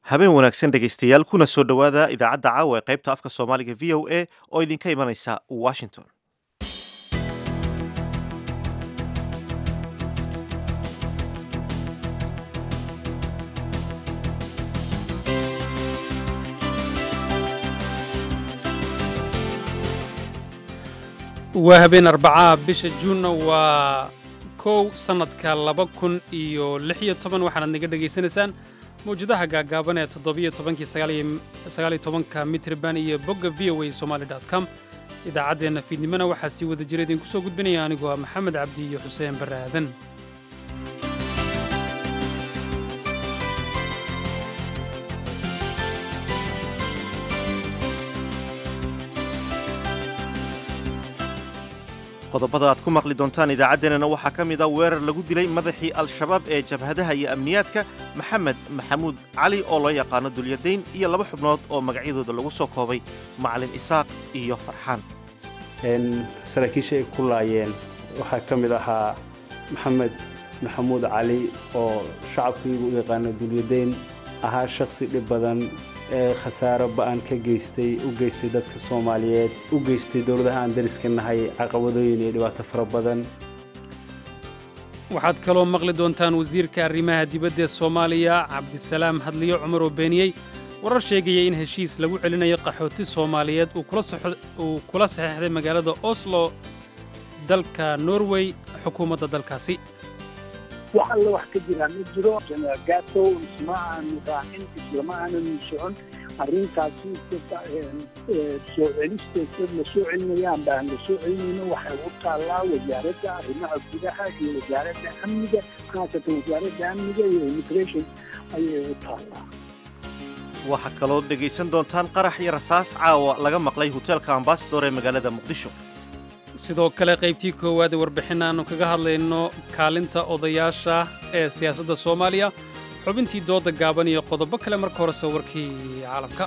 habeen wanaagsan dhegaystayaal kuna soo dhowaada idaacadda caawa ee qaybta afka soomaaliga v o a oo idinka imanaysa washington waa habeen arbacaa bisha juunna waa kow sannadka laba kun iyo lix iyo toban waxaanaad naga dhegaysanaysaan mawjadaha gaagaaban ee toddobiyo tobankii sagaaliyo tobanka mitriban iyo bogga v o a somaali dot com idaacaddeenna fiidnimona waxaa sii wada jira idinku soo gudbinaya anigoo ah maxamed cabdi iyo xuseen barre aadan qodobada aad ku maqli doontaan idaacaddeenana waxaa ka mid a weerar lagu dilay madaxii al-shabaab ee jabhadaha iyo amniyaadka maxamed maxamuud cali oo loo yaqaano dulyadayn iyo laba xubnood oo magacyadooda lagu soo koobay macalin isaaq iyo farxaan saraakiisha ay ku laayeen waxaa ka mid ahaa maxamed maxamuud cali oo shacabkaygu u yaqaano dulyadayn ahaa shakhsi dhib badan ee khasaaro ba'an ka geystay u geystay dadka soomaaliyeed u geystay dowladaha aan dariska nahay caqabadooyin iyo dhibaato fara badan waxaad kaloo maqli doontaan wasiirka arrimaha dibadda ee soomaaliya cabdisalaam hadliyo cumar oo beeniyey warar sheegaya in heshiis lagu celinayo qaxooti soomaaliyeed uu kula saxeexday magaalada oslo dalka norway xukuumadda dalkaasi wax alla wax ka jiraa ma jiro jenaraal gaatow isma aanu raacin islama aananu socon arrintaasi soo celisteed la soo celinayaan baan la soo celinayno waxay u taallaa wasaaradda arrimaha gudaha iyo wasaaradda amniga khaasatan wasaaradda amniga iyo immigration ayay u taallaa waxaa kaloo dhegaysan doontaan qarax iyo rasaas caawa laga maqlay hoteelka ambasador ee magaalada muqdisho sidoo kale qaybtii koowaad ee warbixin aannu kaga hadlayno kaalinta odayaasha ee siyaasadda soomaaliya xubintii dooda gaaban iyo qodobo kale marka hore sawirkii caalamka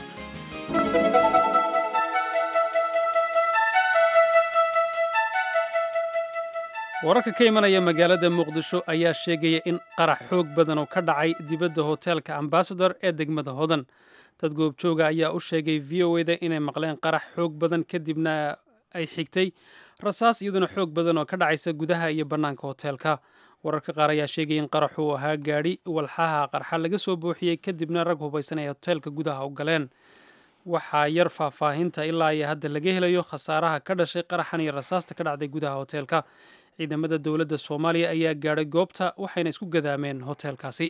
wararka ka imanaya magaalada muqdisho ayaa sheegaya in qarax xoog badan oo ka dhacay dibadda hoteelka ambasador ee degmada hodan dad goobjooga ayaa u sheegay v o eda inay maqleen qarax xoog badan kadibna ay xigtay rasaas iyaduna xoog badan oo ka dhacaysa gudaha iyo bannaanka hoteelka wararka qaar ayaa sheegaya in qaraxu uu ahaa gaadhi walxaha qarxa laga soo buuxiyey kadibna rag hubaysan ay hoteelka gudaha u galeen waxaa yar faahfaahinta ilaa iyo hadda laga helayo khasaaraha ka dhashay qaraxan iyo rasaasta ka dhacday gudaha hoteelka ciidamada dowladda soomaaliya ayaa gaadhay goobta waxayna isku gadaameen hoteelkaasi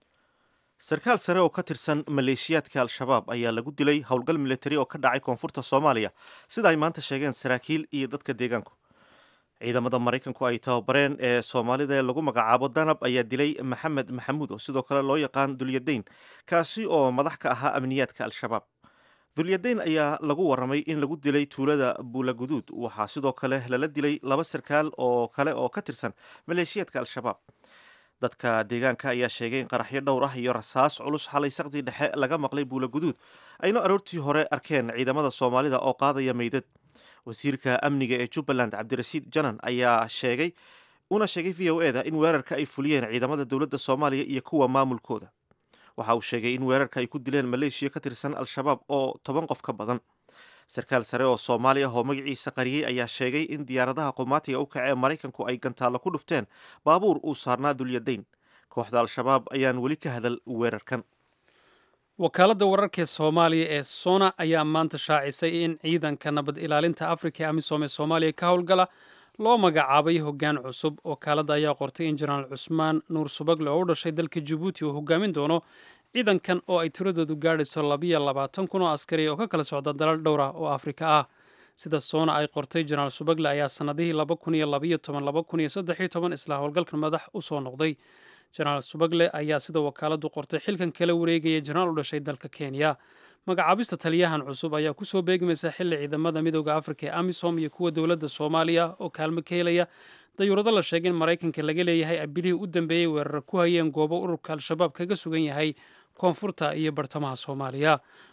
sarkaal sare oo ka tirsan maleeshiyaadka al-shabaab ayaa lagu dilay howlgal militari oo ka dhacay koonfurta soomaaliya sida ay maanta sheegeen saraakiil iyo dadka deegaanku ciidamada maraykanku ay tababareen ee soomaalida ee lagu magacaabo danab ayaa dilay maxamed maxamuud oo sidoo kale loo yaqaan dulyadayn kaasi oo madax ka ahaa amniyaadka al-shabaab dulyadayn ayaa lagu warramay in lagu dilay tuulada buulaguduud waxaa sidoo kale lala dilay laba sarkaal oo kale oo ka tirsan maleeshiyaadka al-shabaab dadka deegaanka ayaa sheegay in qaraxyo dhowr ah iyo rasaas culus xalay saqdii dhexe laga maqlay buulaguduud ayna aroortii hore arkeen ciidamada soomaalida oo qaadaya meydad wasiirka amniga ee jubbaland cabdirasiid janan ayaa sheegay una sheegay v o eda in weerarka ay fuliyeen ciidamada dowladda soomaaliya iyo kuwa maamulkooda waxa uu sheegay in weerarka ay ku dileen maleeshiya ka tirsan al-shabaab oo toban qof ka badan sarkaal sare oo soomaali ah oo magaciisa qariyey ayaa sheegay in diyaaradaha qumaatiga u kace ee maraykanku ay gantaallo ku dhufteen baabuur uu saarnaa dulyadayn kooxda al-shabaab ayaan weli ka hadal weerarkan wakaaladda wararka ee soomaaliya ee sona ayaa maanta shaacisay in ciidanka nabad ilaalinta afrika ee amisom ee soomaaliya ka howlgala loo magacaabay hoggaan cusub wakaaladda ayaa qortay in jenaraal cusmaan nuur subagle oo u dhashay dalka jabuuti uu hogaamin doono ciidankan oo ay tiradoodu gaadhayso labiyo labaatan kun oo askari oo ka kala socda dalal dhowra oo afrika ah sida soona ay qortay jenaraal subagle ayaa sannadihii laba kun iyo labayo toban laba kun iyo saddexiyo toban isla howlgalkan madax u soo noqday jenaraal subagle ayaa sida wakaaladdu qortay xilkan kala wareegaya jenaraal u dhashay dalka kenya magacaabista taliyahan cusub ayaa kusoo beegmaysa xilli ciidamada midooda afrika ee amisom iyo kuwa dowladda soomaaliya oo kaalmo ka helaya dayuurado la sheegay in maraykanka laga leeyahay abilihii u dambeeyey weerar ku hayeen goobo ururka al-shabaab kaga sugan yahay koonfurta iyo bartamaha soomaaliya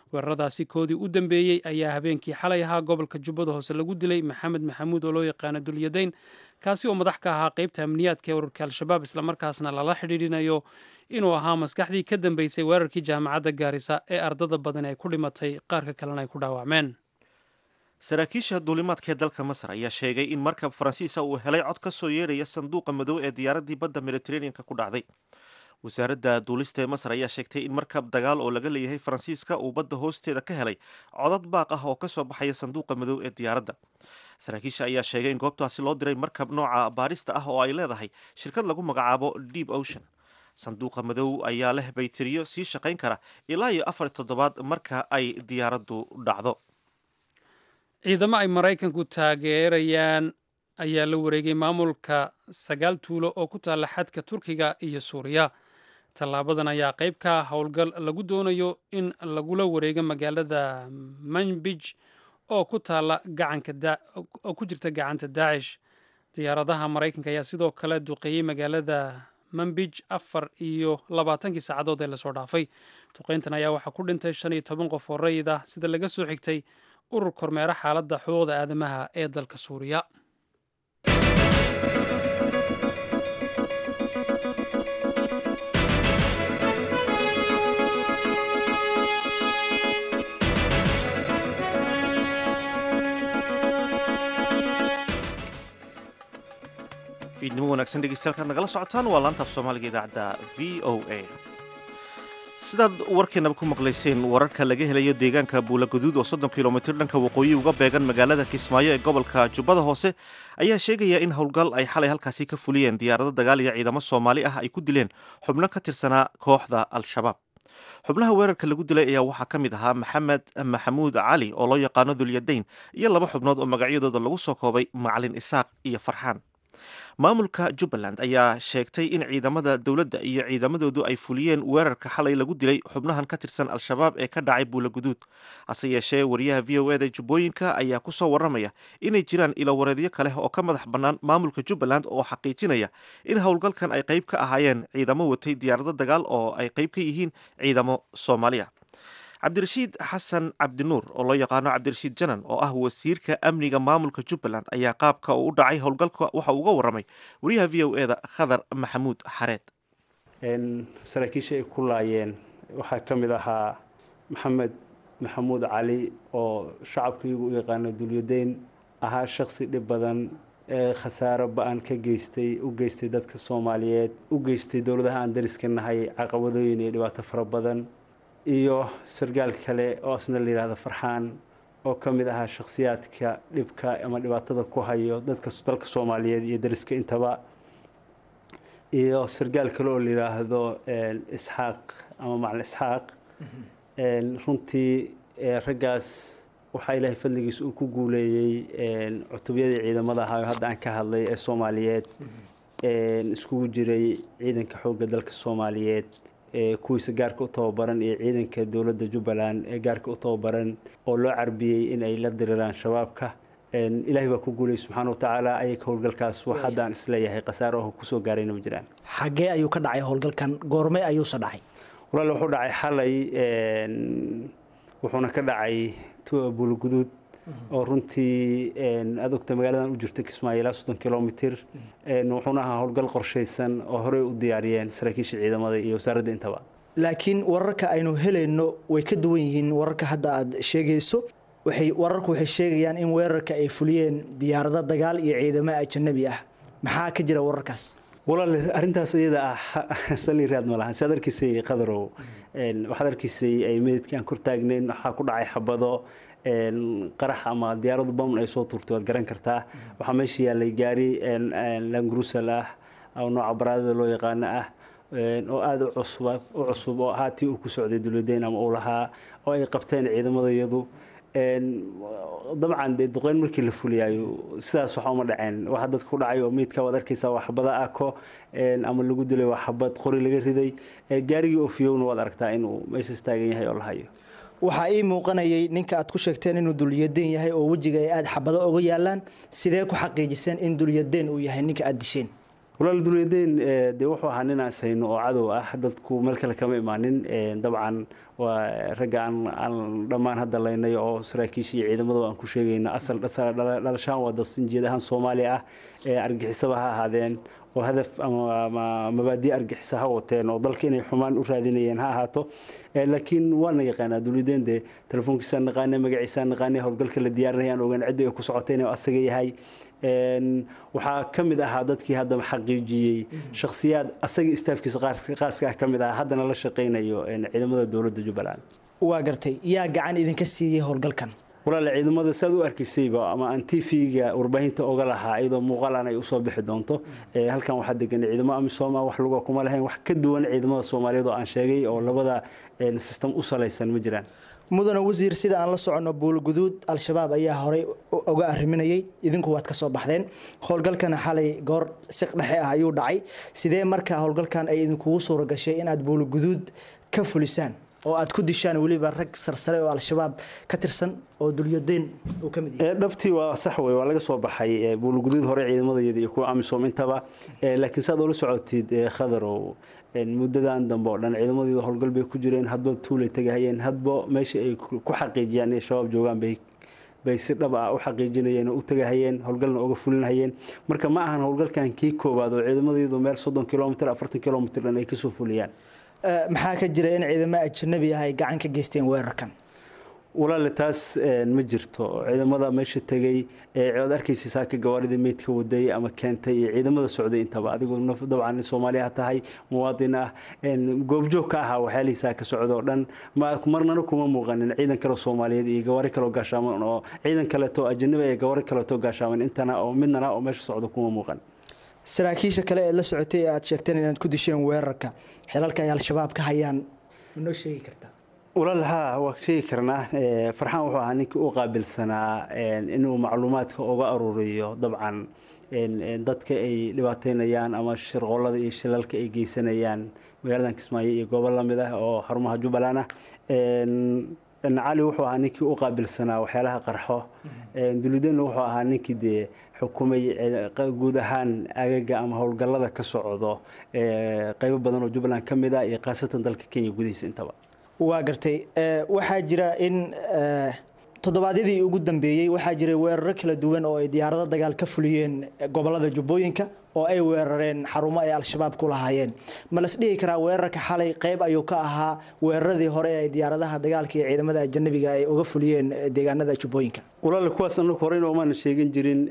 weeraradaasi koodii u dambeeyey ayaa habeenkii xalay ahaa gobolka jubbada hoose lagu dilay maxamed maxamuud oo loo yaqaano dulyadayn kaasi oo madax ka ahaa qeybta amniyaadka ee ururka al-shabaab islamarkaasna lala xidhiidhinayo inuu ahaa maskaxdii ka dambeysay weerarkii jaamacadda gaarisa ee ardada badan ay ku dhimatay qaarka kalena ay ku dhaawacmeen saraakiisha duulimaadka ee dalka masar ayaa sheegay in markab faransiisa uu helay cod ka soo yeedhaya sanduuqa madow ee diyaaraddii badda mediteraneanka ku dhacday wasaaradda duulista ee masar ayaa sheegtay in markab dagaal oo laga leeyahay faransiiska uu badda hoosteeda ka helay codad baaq ah oo ka soo baxaya sanduuqa madow ee diyaaradda saraakiisha ayaa sheegay in goobtaasi loo diray markab nooca baadhista ah oo ay leedahay shirkad lagu magacaabo deep ocean sanduuqa madow ayaa leh bayteriyo sii shaqayn kara ilaa iyo afar toddobaad marka ay diyaaraddu dhacdo ciidamo ay maraykanku taageerayaan ayaa la wareegay maamulka sagaal tuulo oo ku taalla xadka turkiga iyo suuriya tallaabadan ayaa qayb ka ah howlgal lagu doonayo in lagula wareego magaalada manbij oo ku taalla gacankaoo ku jirta gacanta daacish diyaaradaha maraykanka ayaa sidoo kale duqeeyey magaalada manbij afar iyo labaatankii saacadood ee lasoo dhaafay duqeyntan ayaa waxaa ku dhintay shan iyo toban qof oo rayid ah sida laga soo xigtay urur kormeera xaaladda xuquuqda aadamaha ee dalka suuriya fiidnimo wanaagsan dhegeystayaal nagala socotaan waa laanta af soomaaliga idaacadda v o a sidaad warkeenaba ku maqlayseen wararka laga helayo deegaanka buulaguduud oo soddon kilomitir dhanka waqooyi uga beegan magaalada kismaayo ee gobolka jubbada hoose ayaa sheegaya in howlgal ay xalay halkaasi ka fuliyeen diyaarado dagaal iyo ciidamo soomaali ah ay ku dileen xubno ka tirsanaa kooxda al-shabaab xubnaha weerarka lagu dilay ayaa waxaa ka mid ahaa maxamed maxamuud cali oo loo yaqaano dulyadayn iyo laba xubnood oo magacyadooda lagu soo koobay macalin isaaq iyo farxaan maamulka jubbaland ayaa sheegtay in ciidamada dowladda iyo ciidamadoodu ay fuliyeen weerarka xalay lagu dilay xubnahan ka tirsan al-shabaab ee ka dhacay buulaguduud hase yeeshee wariyaha v o eda jubbooyinka ayaa ku soo warramaya inay jiraan ilowareedyo kale oo ka madax bannaan maamulka jubbaland oo xaqiijinaya in howlgalkan ay qayb ka ahaayeen ciidamo watay diyaarado dagaal oo ay qayb ka yihiin ciidamo soomaaliya cabdirashiid xasan cabdinuur oo loo yaqaano cabdirashiid janan oo ah wasiirka amniga maamulka jubbaland ayaa qaabka uu u dhacay howlgalka waxa uga warramay wariyaha v o eda khadar maxamuud xareed saraakiisha ay ku laayeen waxaa ka mid ahaa maxamed maxamuud cali oo shacabkaigu u yaqaano dulyadayn ahaa shaksi dhib badan ee khasaaro ba-an ka geystay u geystay dadka soomaaliyeed u geystay dowladaha aan dariska nahay caqabadooyin iyo dhibaato fara badan iyo sargaal kale oo asna la yidhaahdo farxaan oo ka mid ahaa shakhsiyaadka dhibka ama dhibaatada ku hayo dadka dalka soomaaliyeed iyo dariska intaba iyo sargaal kale oo la yidhaahdo isxaaq ama macalin isxaaq runtii raggaas waxaa ilaahay fadligiis uu ku guuleeyey cutubyadii ciidamada ahaa oo hadda aan ka hadlay ee soomaaliyeed iskugu jiray ciidanka xoogga dalka soomaaliyeed kuwiisa gaarka u tababaran iyo ciidanka dowladda jubbaland ee gaarka u tababaran oo loo carbiyey in ay la diriraan shabaabka ilaahay baa ku guulayay subxaana watacaala ayaga howlgalkaas wax haddaan isleeyahay khasaaraho kusoo gaarayna ma jiraan xaggee ayuu ka dhacay howlgalkan goorme ayuuse dhacay walaal wuxuu dhacay xalay wuxuuna ka dhacay buulaguduud oo runtii aad ogta magaaladan u jirta kismaayo ilaa soddon kilomitir wuxuuna ahaa howlgal qorshaysan oo horey u diyaariyeen saraakiisha ciidamada iyo wasaaradda intaba laakiin wararka aynu helayno way ka duwan yihiin wararka hadda aad sheegayso waxay wararku waxay sheegayaan in weerarka ay fuliyeen diyaarado dagaal iyo ciidamo ajanabi ah maxaa ka jira wararkaas walaal arrintaas iyada ah sali raad ma lahan saad arkiisay qadarow waxaad arkiisay ay meydkii aan kor taagnayn waxaa ku dhacay xabado qarax ama diyaaradu bamn ay soo tuurtay waad garan kartaa waxaa meesha yaallay gaari langrusal ah oo nooca baraadada loo yaqaano ah oo aada u cusub oo ahaa tii uu ku socday dowladeyn ama uu lahaa oo ay qabteen ciidamadayadu dabcan dee duqeyn markii la fuliyaayo sidaas waxa uma dhaceen waxa dadka ku dhacay oo meydka waad arkaysaa waa xabada ako ama lagu dilay waa xabad qori laga riday gaarigii ofiyowna waad aragtaa inuu meeshaas taagan yahay oo la hayo waxaa ii muuqanayay ninka aad ku sheegteen inuu dulyadeen yahay oo wejiga ay aada xabado oga yaalaan sidee ku xaqiijiseen in dulyadeen uu yahay ninka aada disheen walaal dulyadeen dee wuxuu ahaa nin aan sayno oo cadow ah dadku meel kale kama imaanin dabcan waa ragga aan aan dhammaan hadda laynay oo saraakiisha iyo ciidamada aan ku sheegayna asal dhalashaan waa dasinjeed ahaan soomaaliya ah argixisaba ha ahaadeen oo hadaf ama mabaadi argixisa ha wateen oo dalka inay xumaan u raadinayeen ha ahaato laakiin waana yaqaanaa dulyadeen dee telefoonkiisaan naqaane magaciisaan naqaane howlgalka la diyaarinaya aan ogaan cidda ay ku socotay inuu asaga yahay waxaa ka mid ahaa dadkii haddaba xaqiijiyey shakhsiyaad asaga istaafkiisa qaaska ah ka mid ah haddana la shaqaynayo ciidamada dowladda jubbaland waa gartay yaa gacan idinka siiyey howlgalkan walaale ciidamada saad u arkaysayba ama aan t v-ga warbaahinta oga lahaa iyadoo muuqaalan ay usoo bixi doonto halkan waxaa degan ciidamo amisom wax luga kuma lahayn wax ka duwan ciidamada soomaaliyeed oo aan sheegay oo labada system u salaysan ma jiraan mudane wasiir sida aan la soconno buulguduud al-shabaab ayaa horey uga arriminayay idinku waad ka soo baxdeen howlgalkana xalay goor siq dhexe ah ayuu dhacay sidee markaa howlgalkan ay idinkugu suura gashay inaad buulguduud ka fulisaan oo aad ku dishaan weliba rag sarsare oo al-shabaab ka tirsan oo dulyadeen uu ka mid yahay dhabtii waa sax wey waa laga soo baxay buulguduud hore ciidamadayada iyo kuwa amisom intaba laakiin saad oola socotid khadarow muddadan dambe oo dhan ciidamadeeda howlgal bay ku jireen hadba tuulay tegahayeen hadba meesha ay ku xaqiijiyaan inay shabaab joogaan bay bay si dhab ah u xaqiijinayeen oo u tegahayeen howlgalna uga fulinahayeen marka ma ahan howlgalkan kii koowaad oo ciidamadeedu meel soddon kilomitr afartan kilomitr dhan ay kasoo fuliyaan maxaa ka jira in ciidamo ajanabi ah ay gacan ka geysteen weerarkan walaale taas ma jirto ciidamada meesha tegey eead arkaysa saaka gawaaridii meydka waday ama keentay iyo ciidamada socday intaba adigu dabcan soomaaliya ha tahay muwaadin ah goobjoog ka ahaa waxyaalihiisaa ka socda oo dhan marnana kuma muuqanin ciidan kale soomaaliyeed iyo gawaari kaleo gaashaaman oo ciidan kaleeto ajanabi iyo gawaari kaleeto gaashaaman intana oo midnana oo meesha socda kuma muuqan saraakiisha kale ee la socotay ee aad sheegteen inaad ku disheen weerarka xilalka ay al-shabaab ka hayaan ma noo sheegi kartaa walaal haa waa sheegi karnaa farxaan wuxuu ahaa ninkii u qaabilsanaa inuu macluumaadka uga aruuriyo dabcan dadka ay dhibaateynayaan ama shirqoolada iyo shilalka ay geysanayaan magaaladan kismaayo iyo goobo lamid ah oo xarumaha jubbaland ah cali wuxuu ahaa ninkii u qaabilsanaa waxyaalaha qarxo dulidenna wuxuu ahaa ninkii dee xukumay guud ahaan agaga ama howlgallada ka socdo qaybo badan oo jubbaland ka mid ah iyo khaasatan dalka kenya gudihiisa intaba waa gartay waxaa jira in toddobaadyadii ugu dambeeyey waxaa jiray weeraro kala duwan oo ay diyaarado dagaal ka fuliyeen gobolada jubbooyinka oo ay weerareen xarumo ay al-shabaab ku lahaayeen ma las dhihi karaa weerarka xalay qayb ayuu ka ahaa weeraradii hore ee diyaaradaha dagaalka iyo ciidamada ajanabiga ay uga fuliyeen deegaanada jubbooyinka walaal kuwaas anagu horeyna omaana sheegin jirin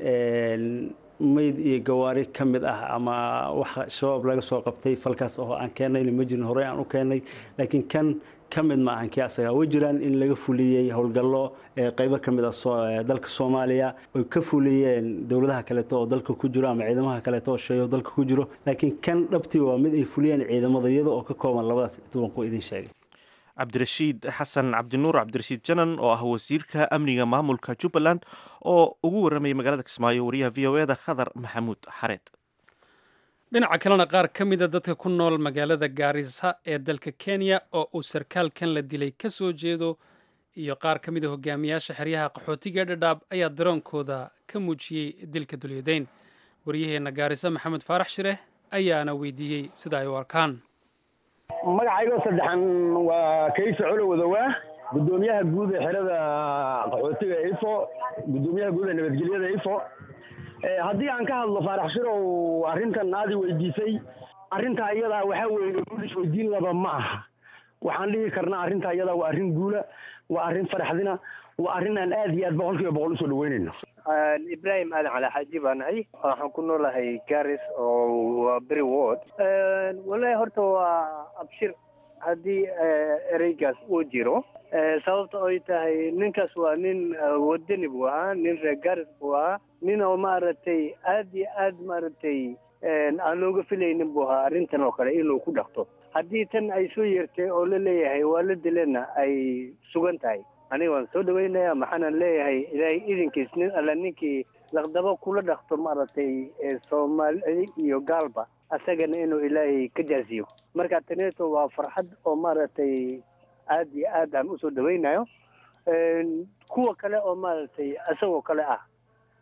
mayd iyo gawaari ka mid ah ama waxa shabaab laga soo qabtay falkaas oo aan keennayna ma jirin horey aan u keennay laakiin kan ka mid ma ahan kii asaga way jiraan in laga fuliyey howlgallo qaybo ka mid ah dalka soomaaliya oy ka fuliyeen dowladaha kaleeto oo dalka ku jiro ama ciidamaha kaleeto oo sheeyo dalka ku jiro laakiin kan dhabtii waa mid ay fuliyeen ciidamada iyada oo ka kooban labadaas intuuban ku idin sheegay cabdirashiid xasan cabdinuur cabdirashiid janan oo ah wasiirka amniga maamulka jubbaland oo ugu warramayay magaalada kismaayo wariyaha v o eda khadar maxamuud xareed dhinaca kalena qaar ka mida dadka ku nool magaalada gaarisa ee dalka kenya oo uu sarkaalkan la dilay ka soo jeedo iyo qaar ka mida hogaamiyaasha xeryaha qaxootiga dhadhaab ayaa daroonkooda ka muujiyey dilka dulyadeyn waryaheena gaarisa maxamed faarax shireh ayaana weydiiyey sida ay u arkaan magacaygo saddexan waa kayse colo wadowaa guddoomiyaha guud ee xerada qaxootiga ifo guddoomiyaha guud ee nabadgelyada ifo haddii aan ka hadlo faarax shirow arrintan aadi weydiisay arrintaa iyadaa waxaa weeye guulis weydiin laba ma aha waxaan dhihi karnaa arrintaa iyadaa waa arrin guula waa arrin faraxdina waa arrin aan aad iyo aad boqol kiiba boqol usoo dhaweynayno ibrahim aadan cali xaaji baan ahay waxaan ku noolahay garis oo waa beri ward wallahi horta waa abshir haddii ereygaas uu jiro sababta ay tahay ninkaas waa nin wadani buu ahaa nin reer garis buu ahaa nin oo maaragtay aad iyo aad maaragtay aan looga filaynin buu ahaa arrintan oo kale inuu ku dhaqto haddii tan ay soo yeertay oo la leeyahay waa la dilena ay sugan tahay aniga waan soo dhaweynaya maxaanan leeyahay ilaahay idinkiis nin alla ninkii laqdabo kula dhaqto maaragtay soomaali iyo gaalba asagana inuu ilaahay ka jaasiyo marka taneeto waa farxad oo maaragtay aad iyo aad aan usoo dhaweynayo kuwa kale oo maaragtay isagoo kale ah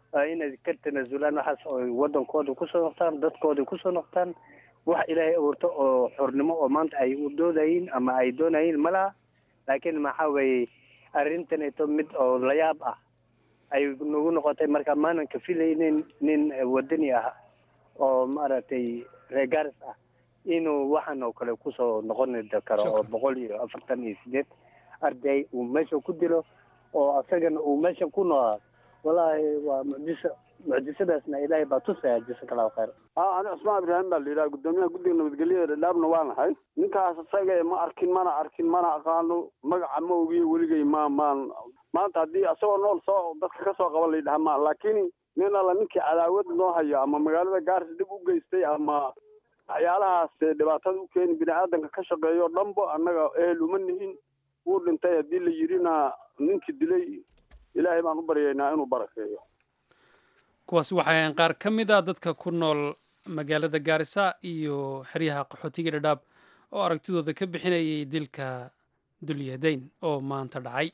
inay ka tanaasulaan waxaas oo wadankooda kusoo noqtaan dadkooda kusoo noqtaan wax ilaahay abuurto oo xornimo oo maanta ay u doodayiin ama ay doonayiin ma laha laakiin maxaa weeye arrintaneeto mid oo layaab ah ay nagu noqotay marka maanan ka filaynin nin wadani ah oo maaragtay reegaris ah inuu waxaan oo kale kusoo noqoni karo oo boqol iyo afartan iyo sideed arday uu meesha ku dilo oo asagana uu meesha ku noolaa wallaahi waa mucjiso mucjisadaasna ilaahay baa tusaya jazaka allahu khayr a ani cusmaan ibraahim baa la yidhaha guddoomiyaha guddiga nabadgelyada dhadhaabna waa nahay ninkaas isaga ma arkin mana arkin mana aqaano magaca ma ogiyo weligay ma maan maanta haddii asagoo nool soo dadka ka soo qaba la yidhaha ma laakiin nin alla ninkii cadaawad noo hayo ama magaalada gaaris dhib u geystay ama waxyaalahaas dhibaatada u keeni bini aadanka ka shaqeeyo dhanbo annaga ehel uma nihin wuu dhintay haddii la yidhina ninkii dilay ilaahay baan u baryaynaa inuu barakeeyo kuwaasi waxay ahayn qaar ka mid a dadka ku nool magaalada gaarisa iyo xeryaha qaxootiga dhadhaab oo aragtidooda ka bixinayay dilka dulyadeyn oo maanta dhacay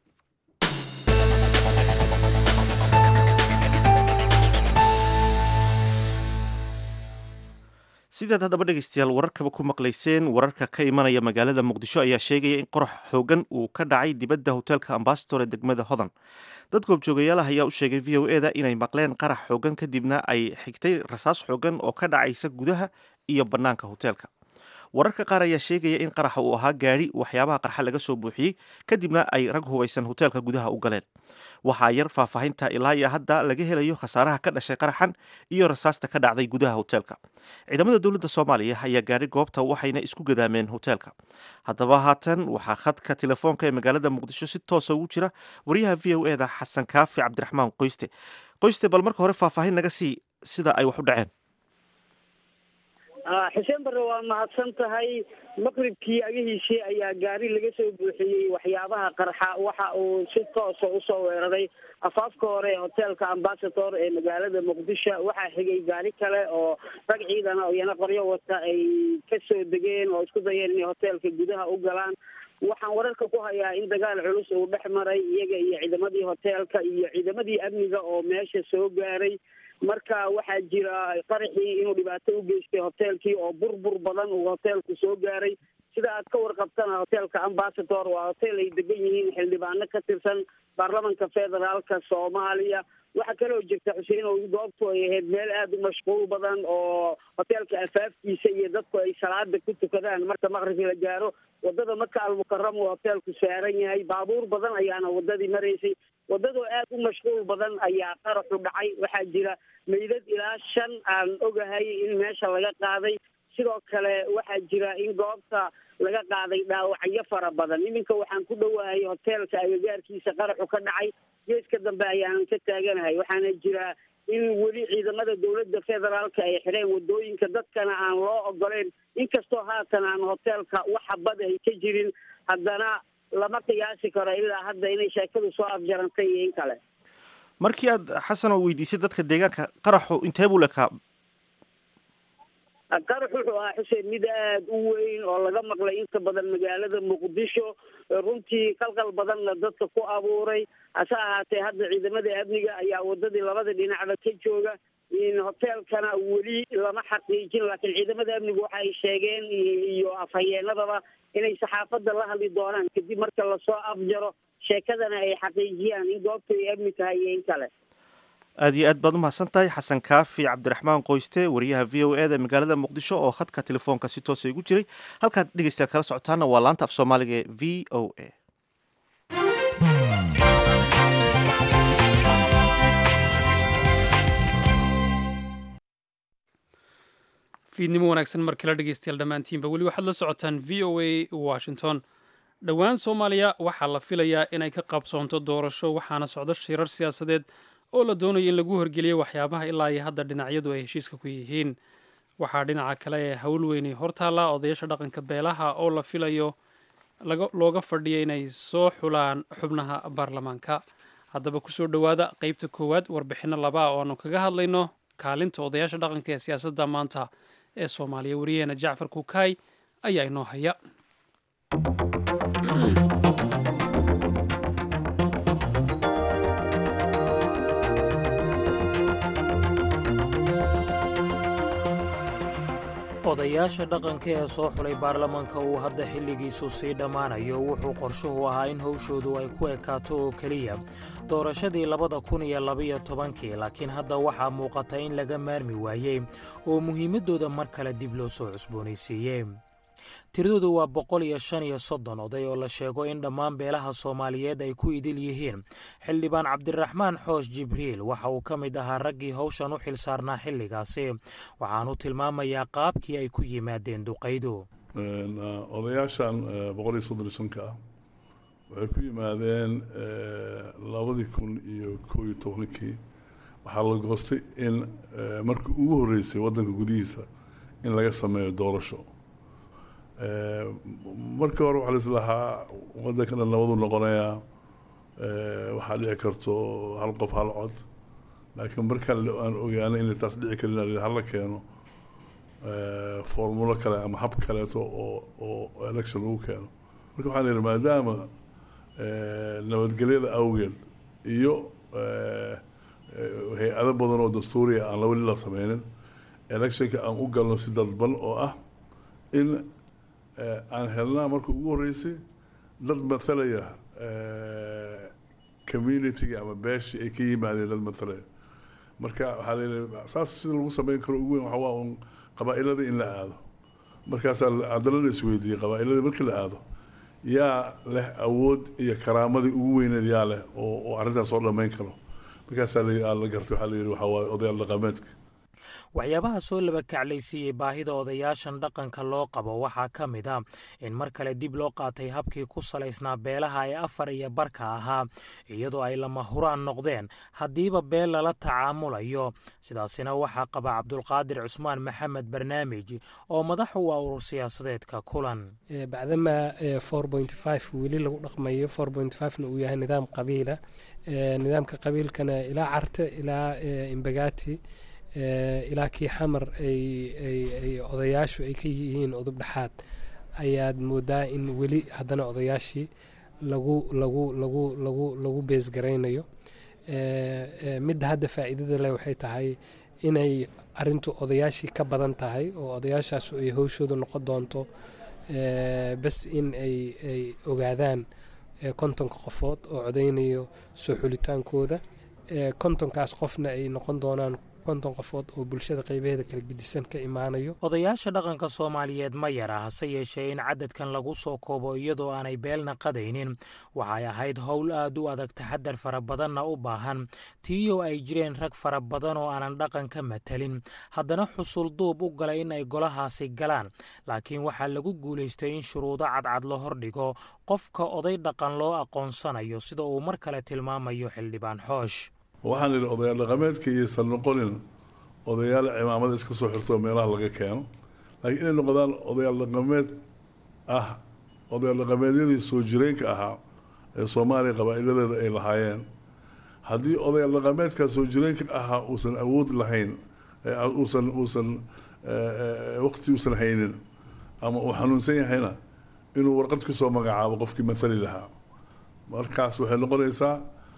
sidaad haddaba dhegaystayaal wararkaba ku maqlayseen wararka ka imanaya magaalada muqdisho ayaa sheegaya in qorax xoogan uu ka dhacay dibadda hoteelka ambasador ee degmada hodan dad goobjoogayaalaha ayaa u sheegay v o e da inay maqleen qarax xoogan kadibna ay xigtay rasaas xoogan oo ka dhacaysa gudaha iyo bannaanka hoteelka wararka qaar ayaa sheegaya in qaraxa uu ahaa gaadhi waxyaabaha qarxa laga soo buuxiyey kadibna ay rag hubaysan hoteelka gudaha u galeen waxaa yar faahfaahinta ilaa iyo hadda laga helayo khasaaraha ka dhashay qaraxan iyo rasaasta ka dhacday gudaha hoteelka ciidamada dowladda soomaaliya ayaa gaadhay goobta waxayna isku gadaameen hoteelka haddaba haatan waxaa khadka telefoonka ee magaalada muqdisho si toosa ugu jira wariyaha v o e da xasan kaafi cabdiraxmaan qoyste qoyste bal marka hore faahfaahin naga sii sida ay wax u dhaceen xuseen barre waa mahadsan tahay maqribkii agahiisii ayaa gaari laga soo buuxiyey waxyaabaha qarxa waxa uu si toosa usoo weeraray afaafka hore ee hoteelka ambasador ee magaalada muqdisho waxaa xigay gaari kale oo rag ciidan oo iyana qoryo wata ay kasoo degeen oo isku dayeen inay hoteelka gudaha u galaan waxaan wararka ku hayaa in dagaal culus uu dhex maray iyaga iyo ciidamadii hoteelka iyo ciidamadii amniga oo meesha soo gaaray marka waxaa jira qaraxii inuu dhibaato u geystay hoteelkii oo burbur badan uu hoteelku soo gaaray sida aad ka warqabtana hoteelka ambasador waa hotel ay degan yihiin xildhibaano ka tirsan baarlamanka federaalka soomaaliya waxaa kaloo jirta xuseen oo goobtu ay ahayd meel aada u mashquul badan oo hoteelka afaafkiisa iyo dadku ay salaada ku tukadaan marka maqribki la gaaro wadada maka almukaram uu hoteelku saaran yahay baabuur badan ayaana wadadii maraysay wadadoo aada u mashquul badan ayaa qaraxu dhacay waxaa jira meydad ilaa shan aan ogahay in meesha laga qaaday sidoo kale waxaa jira in goobta laga qaaday dhaawacyo fara badan iminka waxaan ku dhowahay hoteelka agagaarkiisa qaraxu ka dhacay geeska dambe ayaanan ka taaganahay waxaana jira in weli ciidamada dowladda federaalka ay xireen wadooyinka dadkana aan loo ogoleyn inkastoo haatan aan hoteelka waxa bad ay ka jirin haddana lama qiyaasi karo ilaa hadda inay sheekadu soo afjarantay iyo in kale markii aad xasan oo weydiisay dadka deegaanka qaraxu intee buu lekaa qarax wuxuu ahaa xuseen mid aada u weyn oo laga maqlay inta badan magaalada muqdisho runtii qalqal badanna dadka ku abuuray hase ahaatee hadda ciidamada amniga ayaa wadadii labada dhinacba ka jooga hoteelkana weli lama xaqiijin laakiin ciidamada amnigu waxa ay sheegeen iyo afhayeenadaba inay saxaafadda la hadli doonaan kadib marka lasoo afjaro sheekadana ay xaqiijiyaan in goobtu ay amni tahay iyo in kale aad iyo aad baad umahadsan tahay xasan kaafi cabdiraxmaan qoyste wariyaha v o e da magaalada muqdisho oo khadka telefoonka si toosa igu jiray halkaad dhegeystayaal kala socotaana waa laanta af soomaaliga ee v o a fiidnimo wanaagsan mar kale dhegeystayaal dhammaantiinba weli waxaad la socotaan v o a washington dhowaan soomaaliya waxaa la filayaa inay ka qabsoonto doorasho waxaana socdo shirar siyaasadeed oo la doonayo in lagu horgeliyo waxyaabaha ilaa iyo hadda dhinacyadu ay heshiiska ku yihiin waxaa dhinaca kale ee howl weynay hortaalla odayaasha dhaqanka beelaha oo la filayo looga fadhiya inay soo xulaan xubnaha baarlamaanka haddaba kusoo dhowaada qeybta koowaad warbixinno labaa oo aanu kaga hadlayno kaalinta odayaasha dhaqanka ee siyaasadda maanta ee soomaaliya wariyaheena jacfar kukaay ayaa inoo haya odayaasha dhaqanka ee soo xulay baarlamaanka uu hadda xilligiisu sii dhammaanayo wuxuu qorshuhu ahaa in howshoodu ay ku ekaato oo keliya doorashadii labada kun iyo labaiyo tobankii laakiin hadda waxaa muuqata in laga maarmi waayey oo muhiimaddooda mar kale dib loo soo cusboonaysiiyey tiradoodu waa boqol iyo shan iyo soddon oday oo la sheego in dhammaan beelaha soomaaliyeed ay ku idil yihiin xildhibaan cabdiraxmaan xoosh jibriil waxa uu ka mid ahaa raggii howshan u xil saarnaa xilligaasi waxaanu tilmaamayaa qaabkii ay ku yimaadeen duqaydu odayaashan boqol iyo soddon iyo shanka ah waxay ku yimaadeen labadii kun iyo koo iyo tobankii waxaa la goostay in markii ugu horreysay waddanka gudihiisa in laga sameeyo doorasho markii hore waxaa laislahaa waddanka dhan nabadu noqonayaa waxaa dhici karto hal qof hal cod laakiin markaan aan ogaanay inay taas dhici karin hala keeno formulo kale ama hab kaleeto oo oo election lagu keeno marka waxaan yihi maadaama nabadgelyada awgeed iyo hay-ado badan oo dastuuriya aan weli la sameynin electionka aan u galno si dadban oo ah in aan helnaa marka ugu horreysay dad mathalaya communitiga ama beeshii ay ka yimaadeen dad mathalaya marka waxaa layihi saas sida lagu sameyn karo ugu weyn waxa waa un qabaa-iladii in la aado markaasaa haddana la isweydiiyey qabaa-iladii markii la aado yaa leh awood iyo karaamadii ugu weyneed yaa leh oo oo arrintaas soo dhammayn karo markaasaa la gartay waxaa la yidhi waxaa waaye odayaal dhaqameedka waxyaabaha soo laba kaclaysiiyey baahida odayaashan dhaqanka loo qabo waxaa ka mid a in mar kale dib loo qaatay habkii ku salaysnaa beelaha ee afar iyo barka ahaa iyadoo ay lama huraan noqdeen haddiiba beel lala tacaamulayo sidaasina waxaa qaba cabdulqaadir cusmaan maxamed barnaamij oo madax u ah urur siyaasadeedka kulan bacdama weli lagu dhaqmayo na uu yahay nidaam qabiila nidaamka qabiilkana ilaa carte ilaa imbagati ilaa kii xamar ay odayaashu ay ka yihiin udub dhexaad ayaad moodaa in weli haddana odayaashii lagu lagu lagu lagu lagu beesgaraynayo midda hadda faa'iidada leh waxay tahay inay arintu odayaashii ka badan tahay oo odayaashaasu ay howshooda noqon doonto bas in ay ay ogaadaan kontonka qofood oo codeynayo soo xulitaankooda kontonkaas qofna ay noqon doonaan konton qofood oo bulshada qaybaheeda kala gedisan ka imaanayo odayaasha dhaqanka soomaaliyeed ma yara hase yeeshee in cadadkan lagu soo koobo iyadoo aanay beelna qadaynin waxay ahayd howl aad u adag taxadar fara badanna u baahan tiiyoo ay jireen rag fara badan oo aanan dhaqan ka matalin haddana xusul duub u galay in ay golahaasi galaan laakiin waxaa lagu guulaystay in shuruudo cadcad la hordhigo qofka oday dhaqan loo aqoonsanayo sida uu mar kale tilmaamayo xildhibaan xoosh waxaan idhi odayaal dhaqameedka iyaysan noqonin odayaal cimaamada iska soo xirto meelaha laga keeno laakiin inay noqdaan odayaal dhaqameed ah odayaal dhaqameedyadii soo jireenka ahaa ee soomaaliya qabaa'iladeeda ay lahaayeen haddii odayaal dhaqameedkaa soo jireenka ahaa uusan awood lahayn uusan uusan waqti uusan haynin ama uu xanuunsan yahayna inuu warqad ku soo magacaabo qofkii mathali lahaa markaas waxay noqonaysaa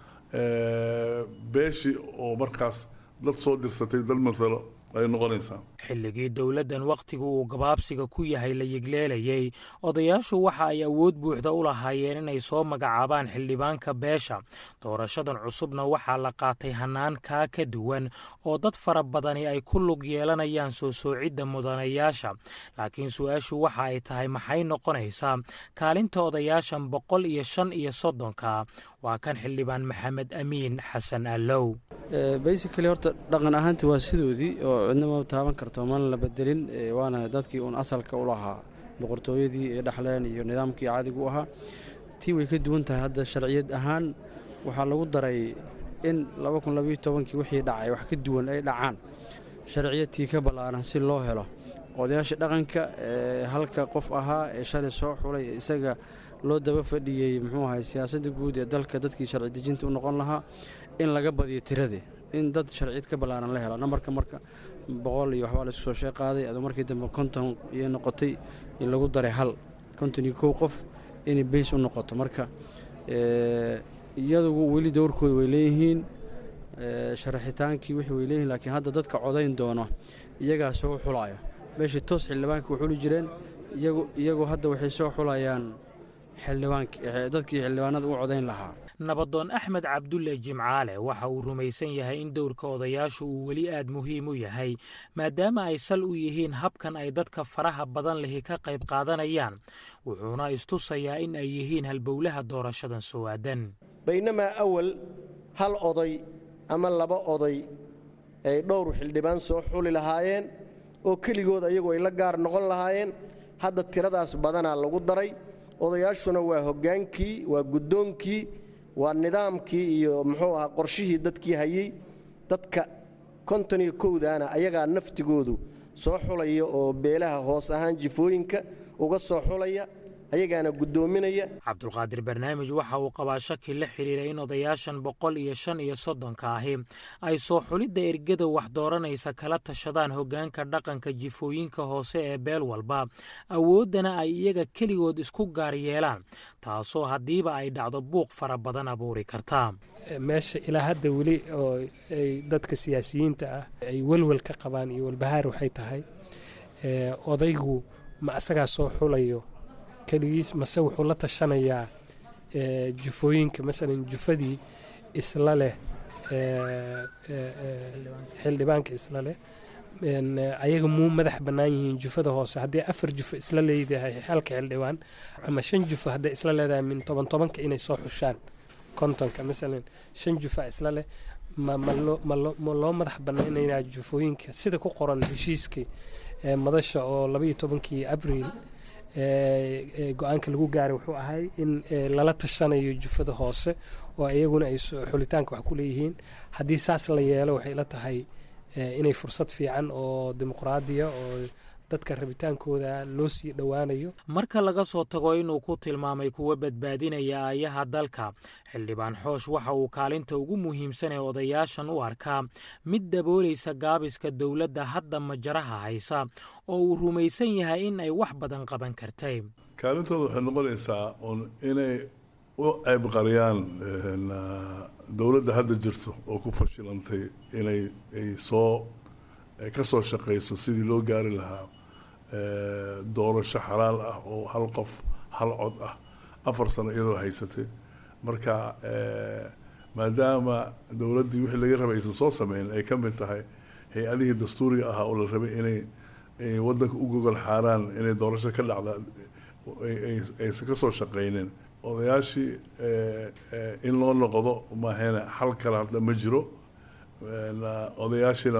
beeshii oo markaas dad soo dirsatay dad matalo ay noqonaysaa xilligii dowladdan wakhtigu uu gabaabsiga ku yahay la yigleelayey odayaashu waxa ay awood buuxda u lahaayeen inay soo magacaabaan xildhibaanka beesha doorashadan cusubna waxaa la qaatay hannaan kaa ka duwan oo dad fara badani ay ku lug yeelanayaan soo soocidda mudanayaasha laakiin su-aashu waxa ay tahay maxay noqonaysaa kaalinta odayaashan boqol iyo shan iyo soddonka waa kan xildhibaan maxamed amiin xasan allow basically horta dhaqan ahaantii waa sidoodii oo cidna ma taaban karto mana la bedelin waana dadkii uun asalka u lahaa boqortooyadii ee dhexleen iyo nidaamkii caadigu u ahaa tii way ka duwan tahay hadda sharciyad ahaan waxaa lagu daray in kii wixii dhacay wax ka duwan ay dhacaan sharciyadtii ka ballaaran si loo helo odayaasha dhaqanka halka qof ahaa ee shalay soo xulay isaga loo daba fadhiyey muxuu ahay siyaasadda guud ee dalka dadkii sharci dejinta u noqon lahaa in laga badiyo tiradii in dad sharciyad ka ballaaran la helo nambarka marka boqol iyo waxbaa laisku soo sheeqaaday adoo markii dambe konton iyo noqotay in lagu daray hal konton iyo kow qof inay beys u noqoto marka iyadugu weli dowrkooda way leeyihiin sharaxitaankii wixii way leeyihiin laakiin hadda dadka codayn doono iyagaa soo xulaya meeshii toos xildhibaanka u xuli jireen iyagu hadda waxay soo xulayaan dadkii xildhibaanada u codayn lahaa nabadoon axmed cabdulle jimcaale waxa uu rumaysan yahay in dowrka odayaashu uu weli aad muhiim u yahay maadaama ay sal u yihiin habkan ay dadka faraha badan lihi ka qayb qaadanayaan wuxuuna istusayaa in ay yihiin halbowlaha doorashadan soo aadan baynamaa awal hal oday ama laba oday ay dhowr xildhibaan soo xuli lahaayeen oo keligood ayagu ay la gaar noqon lahaayeen hadda tiradaas badanaa lagu daray odayaashuna waa hoggaankii waa guddoonkii waa nidaamkii iyo muxuu ahaa qorshihii dadkii hayey dadka konton iyo kowdaana ayagaa naftigoodu soo xulaya oo beelaha hoos ahaan jifooyinka uga soo xulaya ayagaana guddoominaya cabdulqaadir barnaamij waxa uu qabaa shaki la xidhiira in odayaashan boqol iyo shan iyo soddonka ahi ay soo xulidda ergada wax dooranaysa kala tashadaan hoggaanka dhaqanka jifooyinka hoose ee beel walba awooddana ay iyaga keligood isku gaar yeelaan taasoo haddiiba ay dhacdo buuq fara badan abuuri kartaa meesha ilaa hadda weli oo ay dadka siyaasiyiinta ah ay welwel ka qabaan iyo walbahaar waxay tahay odaygu ma asagaa soo xulayo keligiis mase wuxuu la tashanayaa jufooyinka masalan jufadii isla leh xildhibaanka isla leh ayaga muu madax bannaan yihiin jufada hoose haddii afar jufo isla leedahay halka xildhibaan ama shan jufo hadday isla leedahay min toban tobanka inay soo xushaan kontonka masalan shan jufa isla leh ma loo madax bannaanaynaa jufooyinka sida ku qoran heshiiskii madasha oo labaiyo tobankii abriil go-aanka lagu gaaray wuxuu ahay in lala tashanayo jufada hoose oo iyaguna ay xulitaanka wax ku leeyihiin haddii saas la yeelo waxay la tahay inay fursad fiican oo dimuqraadiya oo dadka rabitaankooda loo sii dhowaanayo marka laga soo tago inuu ku tilmaamay kuwa badbaadinaya aayaha dalka xildhibaan xoosh waxa uu kaalinta ugu muhiimsan ee odayaashan u arkaa mid daboolaysa gaabiska dowladda hadda majaraha haysa oo uu rumaysan yahay in ay wax badan qaban kartay kaalintooda waxay noqonaysaa un inay u ceybqariyaan dowladda hadda jirto oo ku fashilantay inay ay soo ka soo shaqayso sidii loo gaari lahaa doorasho xalaal ah oo hal qof hal cod ah afar sano iyadoo haysatay marka maadaama dowladdii wixii laga rabay aysan soo sameyn ay ka mid tahay hay-adihii dastuuriga ahaa oo la rabay inay waddanka u gogol xaaraan inay doorasho ka dhacda aysan ka soo shaqaynin odayaashii in loo noqdo maahayna xal kale hadda ma jiro odayaashiina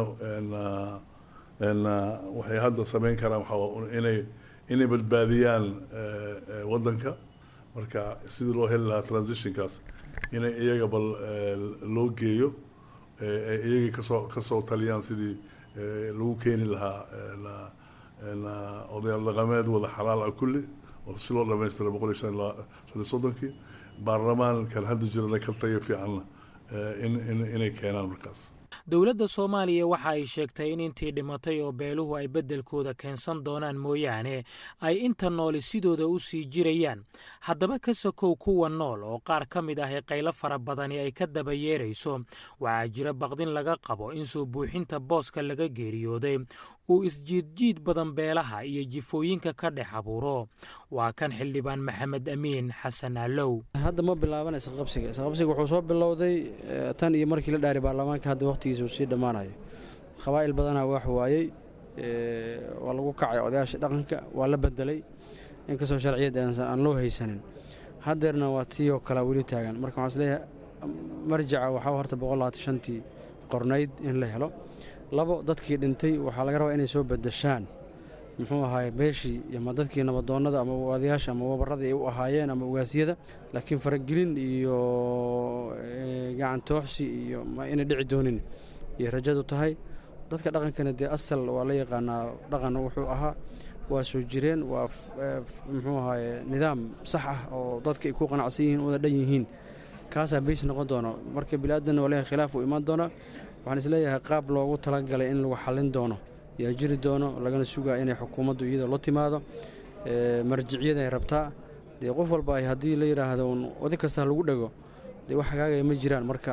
waxay hadda sameyn karaan waxaa inay inay badbaadiyaan waddanka marka sidii loo heli lahaa transitionkaas inay iyaga bal loo geeyo iyagii kasoo kasoo taliyaan sidii lagu keeni lahaa odayaal dhaqameed wada xalaal ah kulli oo si loo dhamaystira boqol iyo shan iyo soddonkii baarlamaankan hadda jirana ka tayo fiicanna inay keenaan markaas dowladda soomaaliya waxa ay sheegtay in intii dhimatay oo beeluhu ay beddelkooda keensan doonaan mooyaane ay inta nooli sidooda u sii jirayaan haddaba ka sokow kuwa nool oo qaar ka mid ah ee qaylo fara badani ay ka daba yeerayso waxaa jira baqdin laga qabo in soo buuxinta booska laga geeriyooday uu isjiidjiid badan beelaha iyo jifooyinka ka dhex abuuro waa kan xildhibaan maxamed amiin xasan allow hadda ma bilaaban isqabsiga isqabsiga wuxuu soo bilowday tan iyo markii la dhaaray baarlamaanka hadda wakhtigiisa uu sii dhammaanayo qabaa'il badanaa wax waayey waa lagu kacay odayaasha dhaqanka waa la bedelay inkastoo sharciyad aan loo haysanin haddeerna waa tiiyoo kale weli taagan marka waxaan isleeyahay marjaca waxaa horta boqol labaatan shantii qornayd in la helo labo dadkii dhintay waxaa laga rabaa inay soo bedeshaan muxuu ahaay beeshii ama dadkii nabadoonnada ama odayaasha ama wabaradii ay u ahaayeen ama ugaasyada laakiin faragelin iyo gacan tooxsi iyo inay dhici doonin iyo rajadu tahay dadka dhaqankana dee asal waa la yaqaanaa dhaqan wuxuu ahaa waa soo jireen waa muxuu ahaay nidaam sax ah oo dadka ay ku qanacsan yihiin wada dhan yihiin kaasaa beys noqon doono marka biniaadanna walahi khilaaf uu imaan doonaa waxaan isleeyahay qaab loogu talagalay in lagu xallin doono yaa jiri doono lagana sugaa inay xukuumaddu iyada la timaado marjiciyada ay rabtaa dee qof walba ay haddii la yidhaahdo un wadi kasta lagu dhego dee wax hagaagaya ma jiraan marka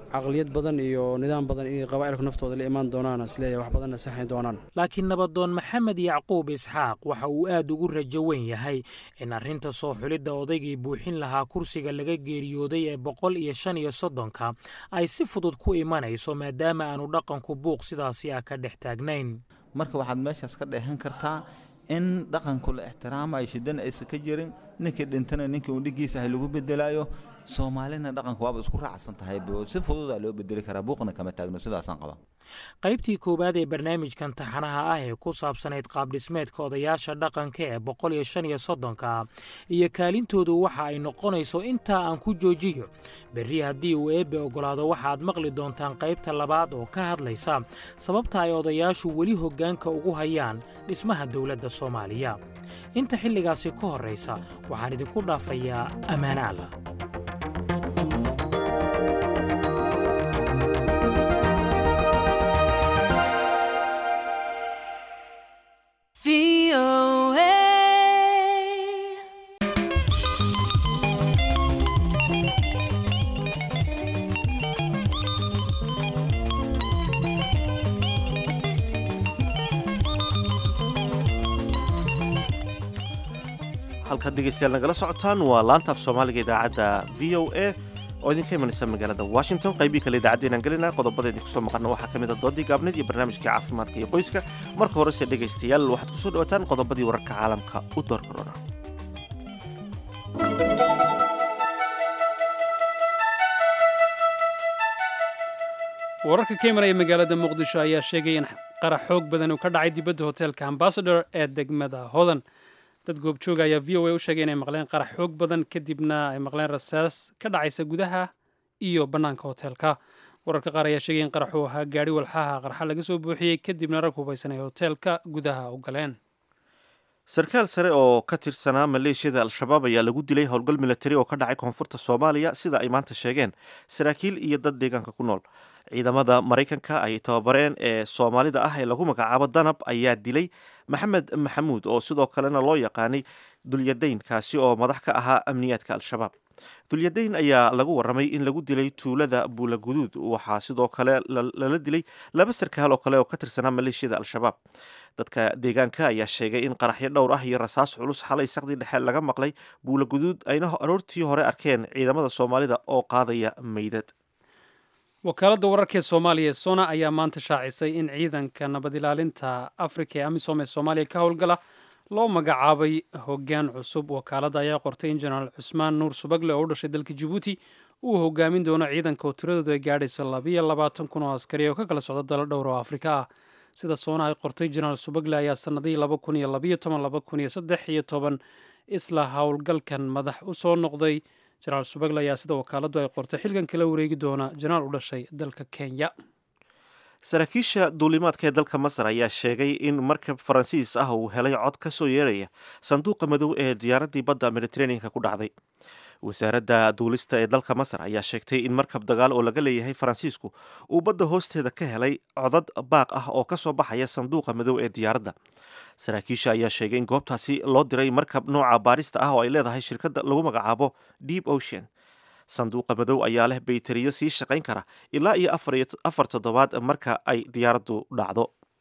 caqliyad badan iyo nidaam badan inay qabaa'ilku naftooda la imaan doonaan isleeyahay wax badanna saxayn doonaan laakiin nabadoon maxamed yacquub isxaaq waxa uu aad ugu rajo weyn yahay in arrinta soo xulidda odaygii buuxin lahaa kursiga laga geeriyooday ee boqol iyo shan iyo soddonka ay si fudud ku imanayso maadaama aanu dhaqanku buuq sidaasi ah ka dhex taagnayn marka waxaad meeshaas ka dheehan kartaa in dhaqanku la ixtiraamayo shidana aysan ka jirin ninkii dhintana ninkii uu dhigiisa ahay lagu bedelayo soomaalina dhaqanku waaba isku raacsan tahay si fududaa loo bedeli karaa buuqna kama taagno sidaasaan qaba qaybtii koowaad ee barnaamijkan taxanaha ah ee ku saabsanayd qaabdhismeedka odayaasha dhaqanka ee boqol iyo shan iyo soddonka iyo kaalintoodu waxa ay noqonayso intaa aan ku joojiyo berri haddii uu eebbe oggolaado waxaad maqli doontaan qaybta labaad oo ka hadlaysa sababta ay odayaashu weli hoggaanka ugu hayaan dhismaha dowladda soomaaliya inta xilligaasi ka horraysa waxaan idinku dhaafayaa ammaane alla halkaad dhegeystayaal nagala socotaan waa laanta af soomaaliga idaacadda v o a oo idinka imanaysa magaalada washington qaybii kale idaacadeenaan gelina qodobada idinku soo maqana waxaa ka mid a doodii gaabneed iyo barnaamijkii caafimaadka iyo qoyska marka horese dhegaystayaal waxaad ku soo dhawataan qodobadii wararka caalamka u door korona wararka ka imanaya magaalada muqdisho ayaa sheegay in qarax xoog badan uu ka dhacay dibadda hoteelka ambasador ee degmada hodan dad goobjooga ayaa v o a u sheegay inay maqleen qarax xoog badan kadibna ay maqleen rasaas ka dhacaysa gudaha iyo bannaanka hoteelka wararka qaar ayaa sheegay in qaraxuu ahaa gaadhi walxaha qarxa laga soo buuxiyey kadibna rag hubaysan ay hoteelka gudaha u galeen sarkaal sare oo ka tirsanaa maleeshiyada al-shabaab ayaa lagu dilay howlgal milatari oo ka dhacay koonfurta soomaaliya sida ay maanta sheegeen saraakiil iyo dad deegaanka ku nool ciidamada maraykanka ay tababareen ee soomaalida ah ee lagu magacaabo danab ayaa dilay maxamed maxamuud oo sidoo kalena loo yaqaanay dulyadayn kaasi oo madax ka ahaa amniyaadka al-shabaab dulyadayn ayaa lagu waramay in lagu dilay tuulada buulaguduud waxaa sidoo kale lala dilay laba sarkaal oo kale oo ka tirsanaa maleeshiyada al-shabaab dadka deegaanka ayaa sheegay in qaraxyo dhowr ah iyo rasaas culus xalay saqdii dhexe laga maqlay buulaguduud ayna aroortii hore arkeen ciidamada soomaalida oo qaadaya meydad wakaaladda wararka ee soomaaliya ee sona ayaa maanta shaacisay in ciidanka nabad ilaalinta afrika ee amisom ee soomaaliya ka howlgala loo magacaabay hoggaan cusub wakaaladda ayaa qortay in jenaraal cusmaan nuur subagle oo u dhashay dalka jabuuti uu hogaamin doono ciidanka oo tiradoodu ay gaadhayso labayo labaatan kun oo askari oo ka kala socda dalo dhowr oo afrika ah sida soona ay qortay jenaraal subagle ayaa sanadihii laba kun iyo labayo toban laba kun iyo saddex iyo toban isla howlgalkan madax u soo noqday jenaraal subagle ayaa sida wakaaladdu ay qortay xilkan kala wareegi doona jenaraal u dhashay dalka kenya saraakiisha duulimaadka ee dalka masar ayaa sheegay in markab faransiis ah uu helay cod ka soo yeeraya sanduuqa madow ee diyaaraddii badda mediteraneanka ku dhacday wasaaradda duulista ee dalka masar ayaa sheegtay in markab dagaal oo laga leeyahay faransiisku uu badda hoosteeda ka helay codad baaq ah oo ka soo baxaya sanduuqa madow ee diyaaradda saraakiisha ayaa sheegay in goobtaasi loo diray markab nooca baarista ah oo ay leedahay shirkadda lagu magacaabo deep ocean sanduuqa madow ayaa leh bayteriyo sii shaqayn kara ilaa iyo afar toddobaad marka ay diyaaraddu dhacdo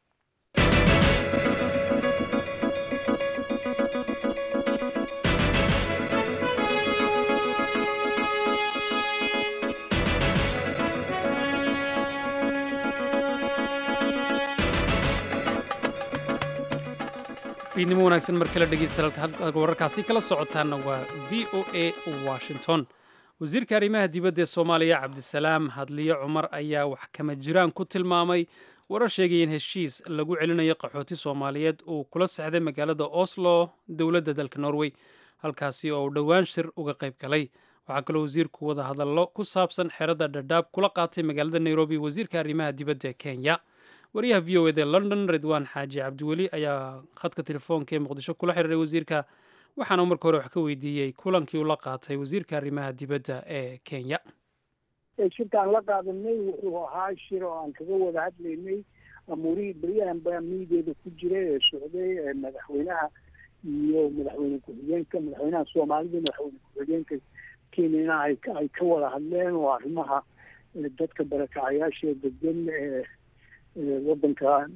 fiidnimo wanaagsan mar kale dhegeysta wararkaasi kala socotaana waa v o a washington wasiirka arrimaha dibadda ee soomaaliya cabdisalaam hadliyo cumar ayaa wax kama jiraan ku tilmaamay warar sheegaya in heshiis lagu celinayo qaxooti soomaaliyeed uu kula sexday magaalada oslo dowladda dalka norway halkaasi oo uu dhowaan shir uga qayb galay waxaa kaloo wasiirku wada hadallo ku saabsan xeradda dhadhaab kula qaatay magaalada nairobi wasiirka arrimaha dibadda ee kenya wariyaha v o ed ee london ridwaan xaaji cabdiweli ayaa khadka telefoonka ee muqdisho kula xiriiray wasiirka waxaana marka hore wax ka weydiiyey kulankii uu la qaatay wasiirka arrimaha dibadda ee kenya shirkaan la qaadanay wuxuu ahaa shir oo aan kaga wada hadlaynay amuurihii beryahan baa miideeda ku jira ee socday madaxweynaha iyo madaxweyne ku-xigeenka madaxweynaha soomaalida madaxweyne ku-xigeenka kenyana ay ay ka wada hadleen oo arrimaha dadka barakacayaasha degan ee waddanka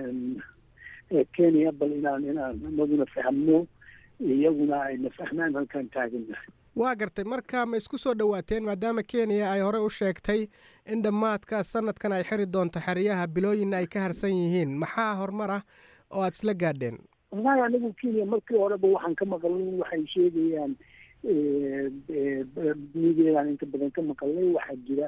kenya bal inaan inaan anaguna fahmno iyaguna ayna fahmaan halkaan taaganahay waa gartay marka ma isku soo dhowaateen maadaama kenya ay horey u sheegtay in dhammaadka sanadkan ay xiri doonto xeryaha bilooyinna ay ka harsan yihiin maxaa horumar ah oo aada isla gaadheen wallahi anigu kenya markii horeba waxaan ka maqalnay waxay sheegayaan migeedaan inta badan ka maqalnay waxaa jira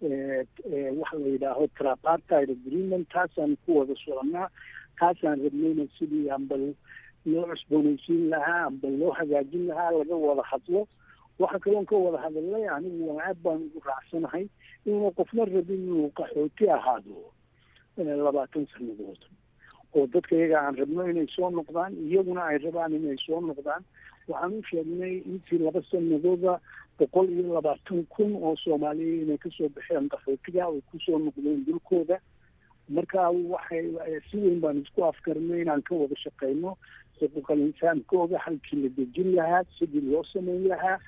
waxa la yidhaaho trapartide agreement taasaan ku wada soconaa taasaan rabnayna sidii amba loo cusboonaysiin lahaa amba loo hagaajin lahaa laga wada hadlo waxa kaloon ka wada hadalnay anigu waa aad baan ugu raacsanahay inuu qofna rabin inuu qaxooti ahaado labaatan sanadood oo dadka iyaga aan rabno inay soo noqdaan iyaguna ay rabaan inay soo noqdaan waxaan u sheegnay intii laba sanadooda boqol iyo labaatan kun oo soomaaliya inay kasoo baxeen qaxootiga ay kusoo noqdeen dulkooda marka waxay si weyn baan isku afkarnay inaan ka wada shaqeyno xuquuqal insaankooda halkii la dejin lahaa sidii loo sameyn lahaa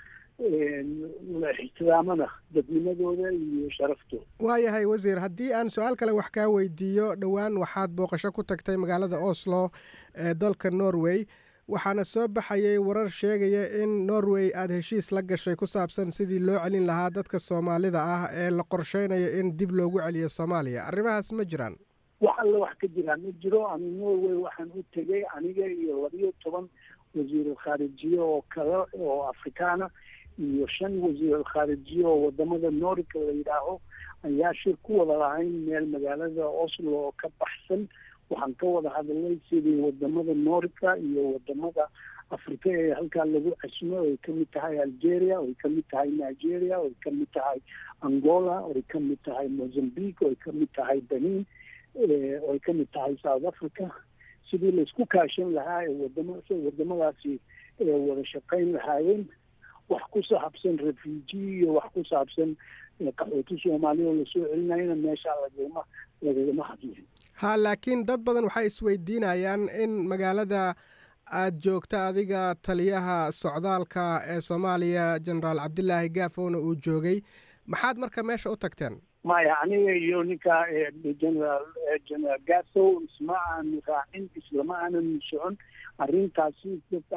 la ixtiraamana dadnimadooda iyo sharaftooda waayahay wasiir haddii aan su-aal kale wax kaa weydiiyo dhowaan waxaad booqasho ku tagtay magaalada oslo ee dalka norway waxaana soo baxayay warar sheegaya in norway aada heshiis la gashay ku saabsan sidii loo celin lahaa dadka soomaalida ah ee la qorsheynayo in dib loogu celiyo soomaaliya arrimahaas ma jiraan wax alle wax ka jiraa ma jiro ani norway waxaan u tegay aniga iyo labiyo toban wasiirul khaarijiye oo kale oo afrikaana iyo shan wasiirul khaarijiye oo wadamada norika la yidhaaho ayaa shir ku wada lahayn meel magaalada oslo oo ka baxsan waxaan ka wada hadalnay sidii wadamada norika iyo wadamada afrika ee halkaa lagu casmo ay kamid tahay algeria oy kamid tahay nigeria oy kamid tahay angola oy kamid tahay mozambique oy kamid tahay benin oy kamid tahay south africa sidii laisku kaashan lahaa ee wadama wadamadaasi wada shaqeyn lahaayeen wax ku saabsan refugee iyo wax ku saabsan qaxooti soomaaliya oo lasoo celinayana meeshaa lagama lagagama hadlin ha laakiin dad badan waxay isweydiinayaan in magaalada aada joogta adiga taliyaha socdaalka ee soomaaliya genaraal cabdilaahi gaafowna uu joogay maxaad marka meesha u tagteen maya aniga iyo ninka generaal generaal gasow isma aanu raacin islama aanan socon arrintaasi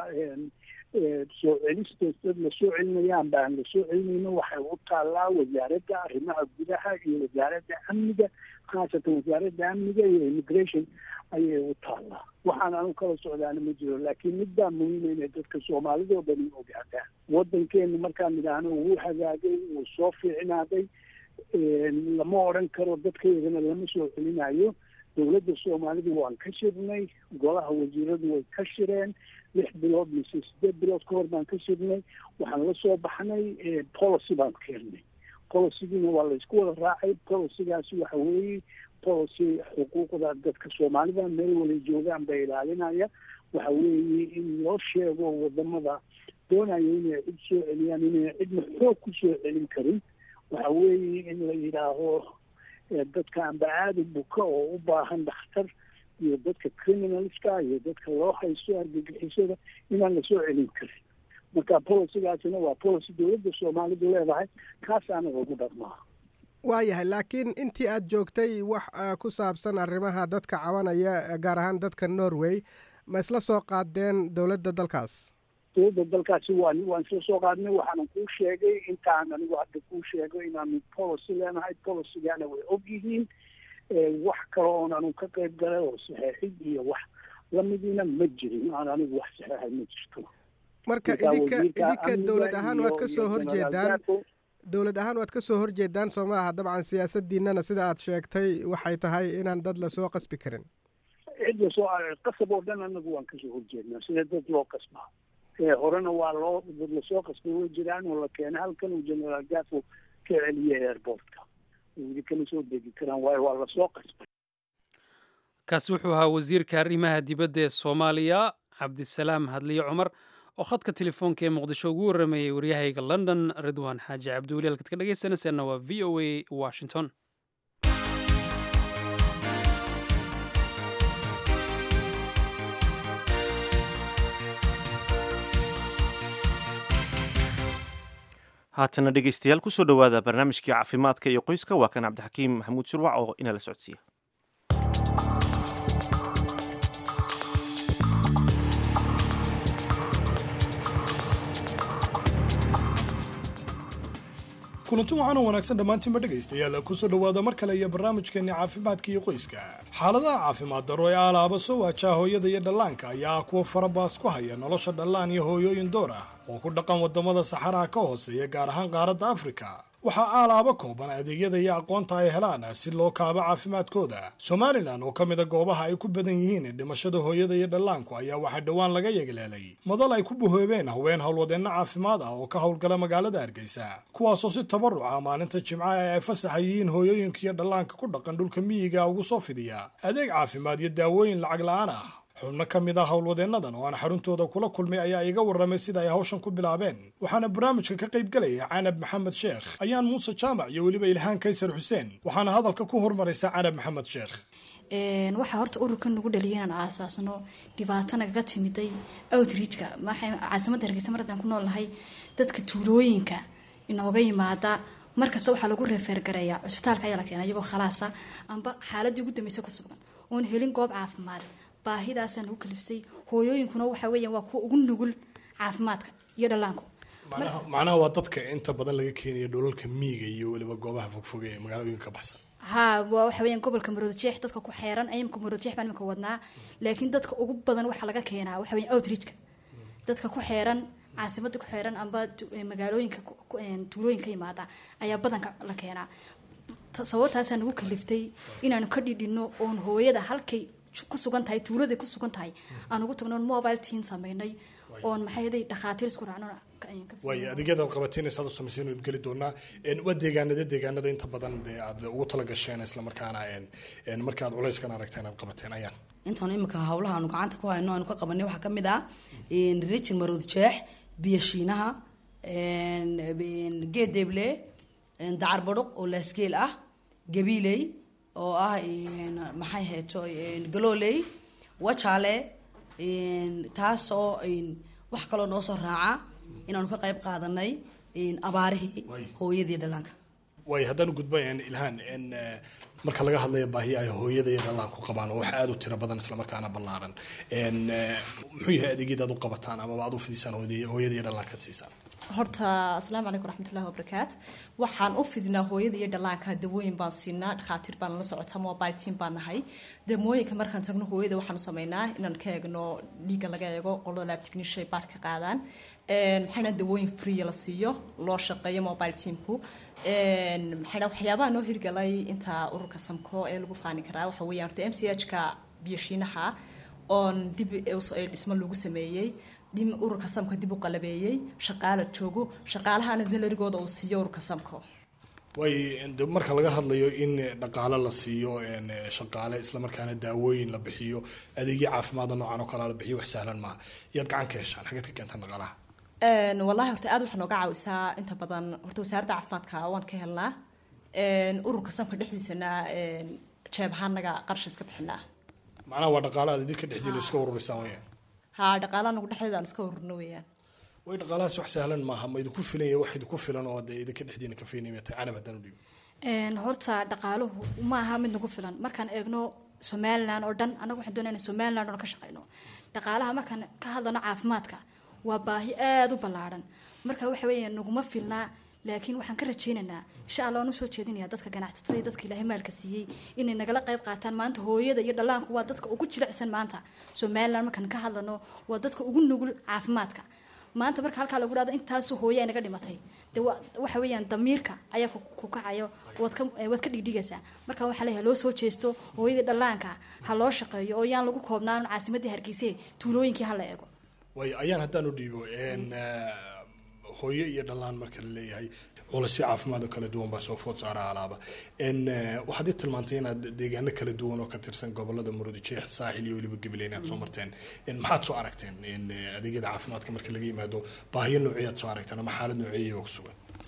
soo celisteed dad lasoo celinayaan baan lasoo celinayno waxay u taallaa wasaaradda arrimaha gudaha iyo wasaaradda amniga khaasatan wasaaradda amniga iyo immigration ayay u taallaa waxaan anu kala socdaana ma jiro laakiin mid baa muhiima inay dadka soomaalida oo dhan ogaadaan waddankeenu markaan idhaahno wuu hagaagay wuu soo fiicnaaday lama odran karo dadkaydana lama soo celinayo dowladda soomaalida waan ka shirnay golaha wasiiradu way ka shireen lix bilood mise sideed bilood ka hor baan ka shirnay waxaan la soo baxnay policy baan keenay policygiina waa la isku wada raacay policygaasi waxa weeye policy xuquuqda dadka soomaalida meel wala joogaan bay ilaalinaya waxa weeye in loo sheego wadamada doonayo inay cid soo celiyaan inay cidna xoog ku soo celin karin waxa weeye in la yidhaaho dadka amba aada buka oo u baahan dhakhtar iyo dadka criminalska iyo dadka loo haysto argagixisada inaan lasoo celin karin marka policygaasina waa policy dowladda soomaalidu leedahay kaas anaga ugu dhaqmaa waayahay laakiin intii aada joogtay wax ku saabsan arrimaha dadka cabanaya gaar ahaan dadka norway ma isla soo qaadeen dowladda dalkaas dowladda dalkaasi waan waan isla soo qaadnay waxaanan kuu sheegay intaan anigu hadda kuu sheego inaanu policy leenahay policygaana way og yihiin wax kale oon anu ka qayb galay oo saxeexid iyo wax lamidiina ma jirin aan anigu wax saxeexay ma jirto marka idinka idinka dowlad ahaan waad ka soo horjeedaan dowlad ahaan waad ka soo horjeedaan soo maaha dabcan siyaasadiinana sida aad sheegtay waxay tahay inaan dad lasoo qasbi karin cid lasoo qasab oo dhan anagu waan kasoo horjeednaa sida dad loo qasbaa horena waa loo dad lasoo qasbay way jiraan oo la keena halkan uu generaal gafo ka celiyay airportka weli kama soo degi karaan waayo waa lasoo qasbay kaasi wuxuu ahaa wasiirka arrimaha dibadda ee soomaaliya cabdisalaam hadliye cumar oo khadka telefoonka ee muqdisho ugu warrameeyey waryahayga london ridwaan xaaji cabdiweli halkaad ka dhegaysanayseena waa v o a washington haatana dhegeystayaal kusoo dhowaada barnaamijkii caafimaadka iyo qoyska waa kan cabdixakiim maxamuud shurwac oo inala socodsiiya kulanti waxaana wanaagsan dhammaantiinba dhegaystayaal kusoo dhowaada mar kale iyo barnaamijkeenni caafimaadka iyo qoyska xaaladaha caafimaad darro ee alaaba soo waajaa hooyada iyo dhallaanka ayaa ah kuwa farabaas ku haya nolosha dhallaan iyo hooyooyin door ah oo ku dhaqan waddamada saxaraha ka hooseeya gaar ahaan qaaradda afrika waxaa aalaaba kooban adeegyada iyo aqoonta ay helaan si loo kaabo caafimaadkooda somalilan oo ka mida goobaha ay ku badan yihiin dhimashada hooyada iyo dhallaanku ayaa waxaa dhowaan laga yeegleelay madal ay ku buhoobeen haween howlwadeenno caafimaad ah oo ka howlgala magaalada hargeysa kuwaasoo si tabaruc ah maalinta jimcaha ee ay fasaxa yihiin hooyooyinka iyo dhallaanka ku dhaqan dhulka miyiga ugu soo fidiya adeeg caafimaad iyo daawooyin lacag la-aan ah xubno ka mid ah howlwadeennadan oo aan xaruntooda kula kulmay ayaa iga warramay sida ay hawshan ku bilaabeen waxaana barnaamijka ka qayb gelaya canab maxamed sheekh ayaan muuse jaamac iyo weliba ilhaan kaysar xuseen waxaana hadalka ku hormaraysa canab maxamed sheekh waxaa horta ururka nagu dhaliya inaan aasaasno dhibaato nagaga timiday outreachka caasimadda hargeysa mar haddaan ku nool nahay dadka tuulooyinka inooga yimaada markasta waxaa lagu reefeergareeyaa cusbitaalka ayaa la keena iyagoo khalaasa amba xaaladii ugu dambeysa ku sugan oon helin goob caafimaad baahidaasaa nagu kalifsay hooyooyinkuna waxa weeyaan waa kuwa ugu nugul caafimaadka iyo dhallaanku macnaha waa dadka inta badan laga keenaya dholalka miyiga iyo weliba goobaha fogfoge ee magaalooyinka ka baxsan ha waa waxa weeyaan gobolka maroodjeex dadka ku xeeran imika maroodjeex baan imika wadnaa laakiin dadka ugu badan waxaa laga keenaa waxa weeyaan outreachka dadka ku xeeran caasimada ku xeeran amba magaalooyinka tuulooyinka yimaada ayaa badanka la keenaa sababtaasaa nagu kaliftay inaanu ka dhidhino oon hooyada halkay ku sugan tahay tuuladay ku sugan tahay aan ugu tagno mobile teen sameynay oon maxay haday dhakhaatiir isku raacno waayo adeegyada aad qabateen saad u samayseen ood geli doonaa waa deegaanada deegaanada inta badan dee aad ugu tala gasheen islamarkaana marka aad culayskan aragteen aad qabateen ayaan intaan imika hawlaha aanu gacanta ku hayno aanu ka qabanay waxaa kamid ah rijin marood jeex biyashiinaha geedeble dacar badhuq oo laasgeel ah gabiiley oo ah maxay hayto galooley wajaale taasoo wax kaloo noo soo raaca inaanu ka qayb qaadanay abaarihii hooyadii dhallaanka waayo haddaan u gudba ilhaan marka laga hadlayo baahiya ay hooyada iyo dhallaanku qabaan oo wax aada u tiro badan islamarkaana ballaaran muxuu yahay adeegyada aad u qabataan amaba aad u fidisaan hooyada iyo dhallaanka ad siisaan horta asalaamu calaykum raxmatullahi wabarakaat waxaan u fidnaa hooyada iyo dhallaanka dawooyin baan siinaa dhakhaatiir baan la socotaa mobile team baan nahay damooyinka markaan tagno hooyada waxaanu sameynaa inaan ka eegno dhiigga laga eego qolada lab technician baad ka qaadaan maxayna dawooyin free la siiyo loo shaqeeyo mobile teamku maxayna waxyaabaha noo hirgalay inta ururka samko ee lagu faani karaa waxa weeyaan horta m c h ka biyashiinaha oon dib dhismo lagu sameeyey ururka samka dib u qalabeeyey shaqaala joogo shaqaalahana salarigooda uu siiyo ururka samko way marka laga hadlayo in dhaqaale la siiyo shaqaale islamarkaana daawooyin la bixiyo adeegyo caafimaada noocan oo kale la bixiyo wax sahlan maaha yaad gacan ka heshaan xageed ka keentaan dhaqaalaha wallahi horta aad waxaa nooga caawisaa inta badan horta wasaaradda caafimaadka waan ka helnaa ururka samka dhexdiisana jeeb ahaanaga qarash iska bixinaa macnaha waa dhaqaale aad idinka dhexdiina iska ururisaan weyaan ha dhaqaalaha nagu dhexdeeda aan iska ururno weeyaan way dhaqaalahaas wax sahlan maaha ma idinku filan yahay wax idinku filan oo dee idinka dhexdiina ka fiinaya tahay canab haddaan u dhiibo horta dhaqaaluhu ma aha mid nagu filan markaan eegno somalilan oo dhan annaga waxaan doonayna somalilan oo ka shaqeyno dhaqaalaha markaan ka hadlano caafimaadka waa baahi aada u ballaaran marka waxa weeye naguma filnaa laakiin waxaan ka rajeynaynaa insha allah waan usoo jeedinaya dadka ganacsatada iyo dadka ilaahay maalka siiyey inay nagala qayb qaataan maanta hooyada iyo dhallaanku waa dadka ugu jilicsan maanta somalilan markaan ka hadlano waa dadka ugu nugul caafimaadka maanta marka halkaa lagu dhahdo intaasu hooye ay naga dhimatay de waxa weeyaan damiirka ayaa ku kacayo waad ka waad ka dhigdhigaysaa marka waxaa leeyahay loo soo jeesto hooyadii dhallaanka ha loo shaqeeyo oo yaan lagu koobnaan caasimadii hargeyse tuulooyinkii ha la eego way ayaan haddaan u dhiibo hooyo iyo dhallaan marka la leeyahay culasyo caafimaad oo kala duwan baa soo food saara alaaba waxaad i tilmaantay inaad deegaano kala duwan oo ka tirsan gobolada murudijeex saaxil iyo weliba gabiley inaad soo marteen maxaad soo aragteen adeegyada caafimaadka marka laga yimaado baahiyo noocyaad soo aragteen ama xaalad nooceeya oo ku sugan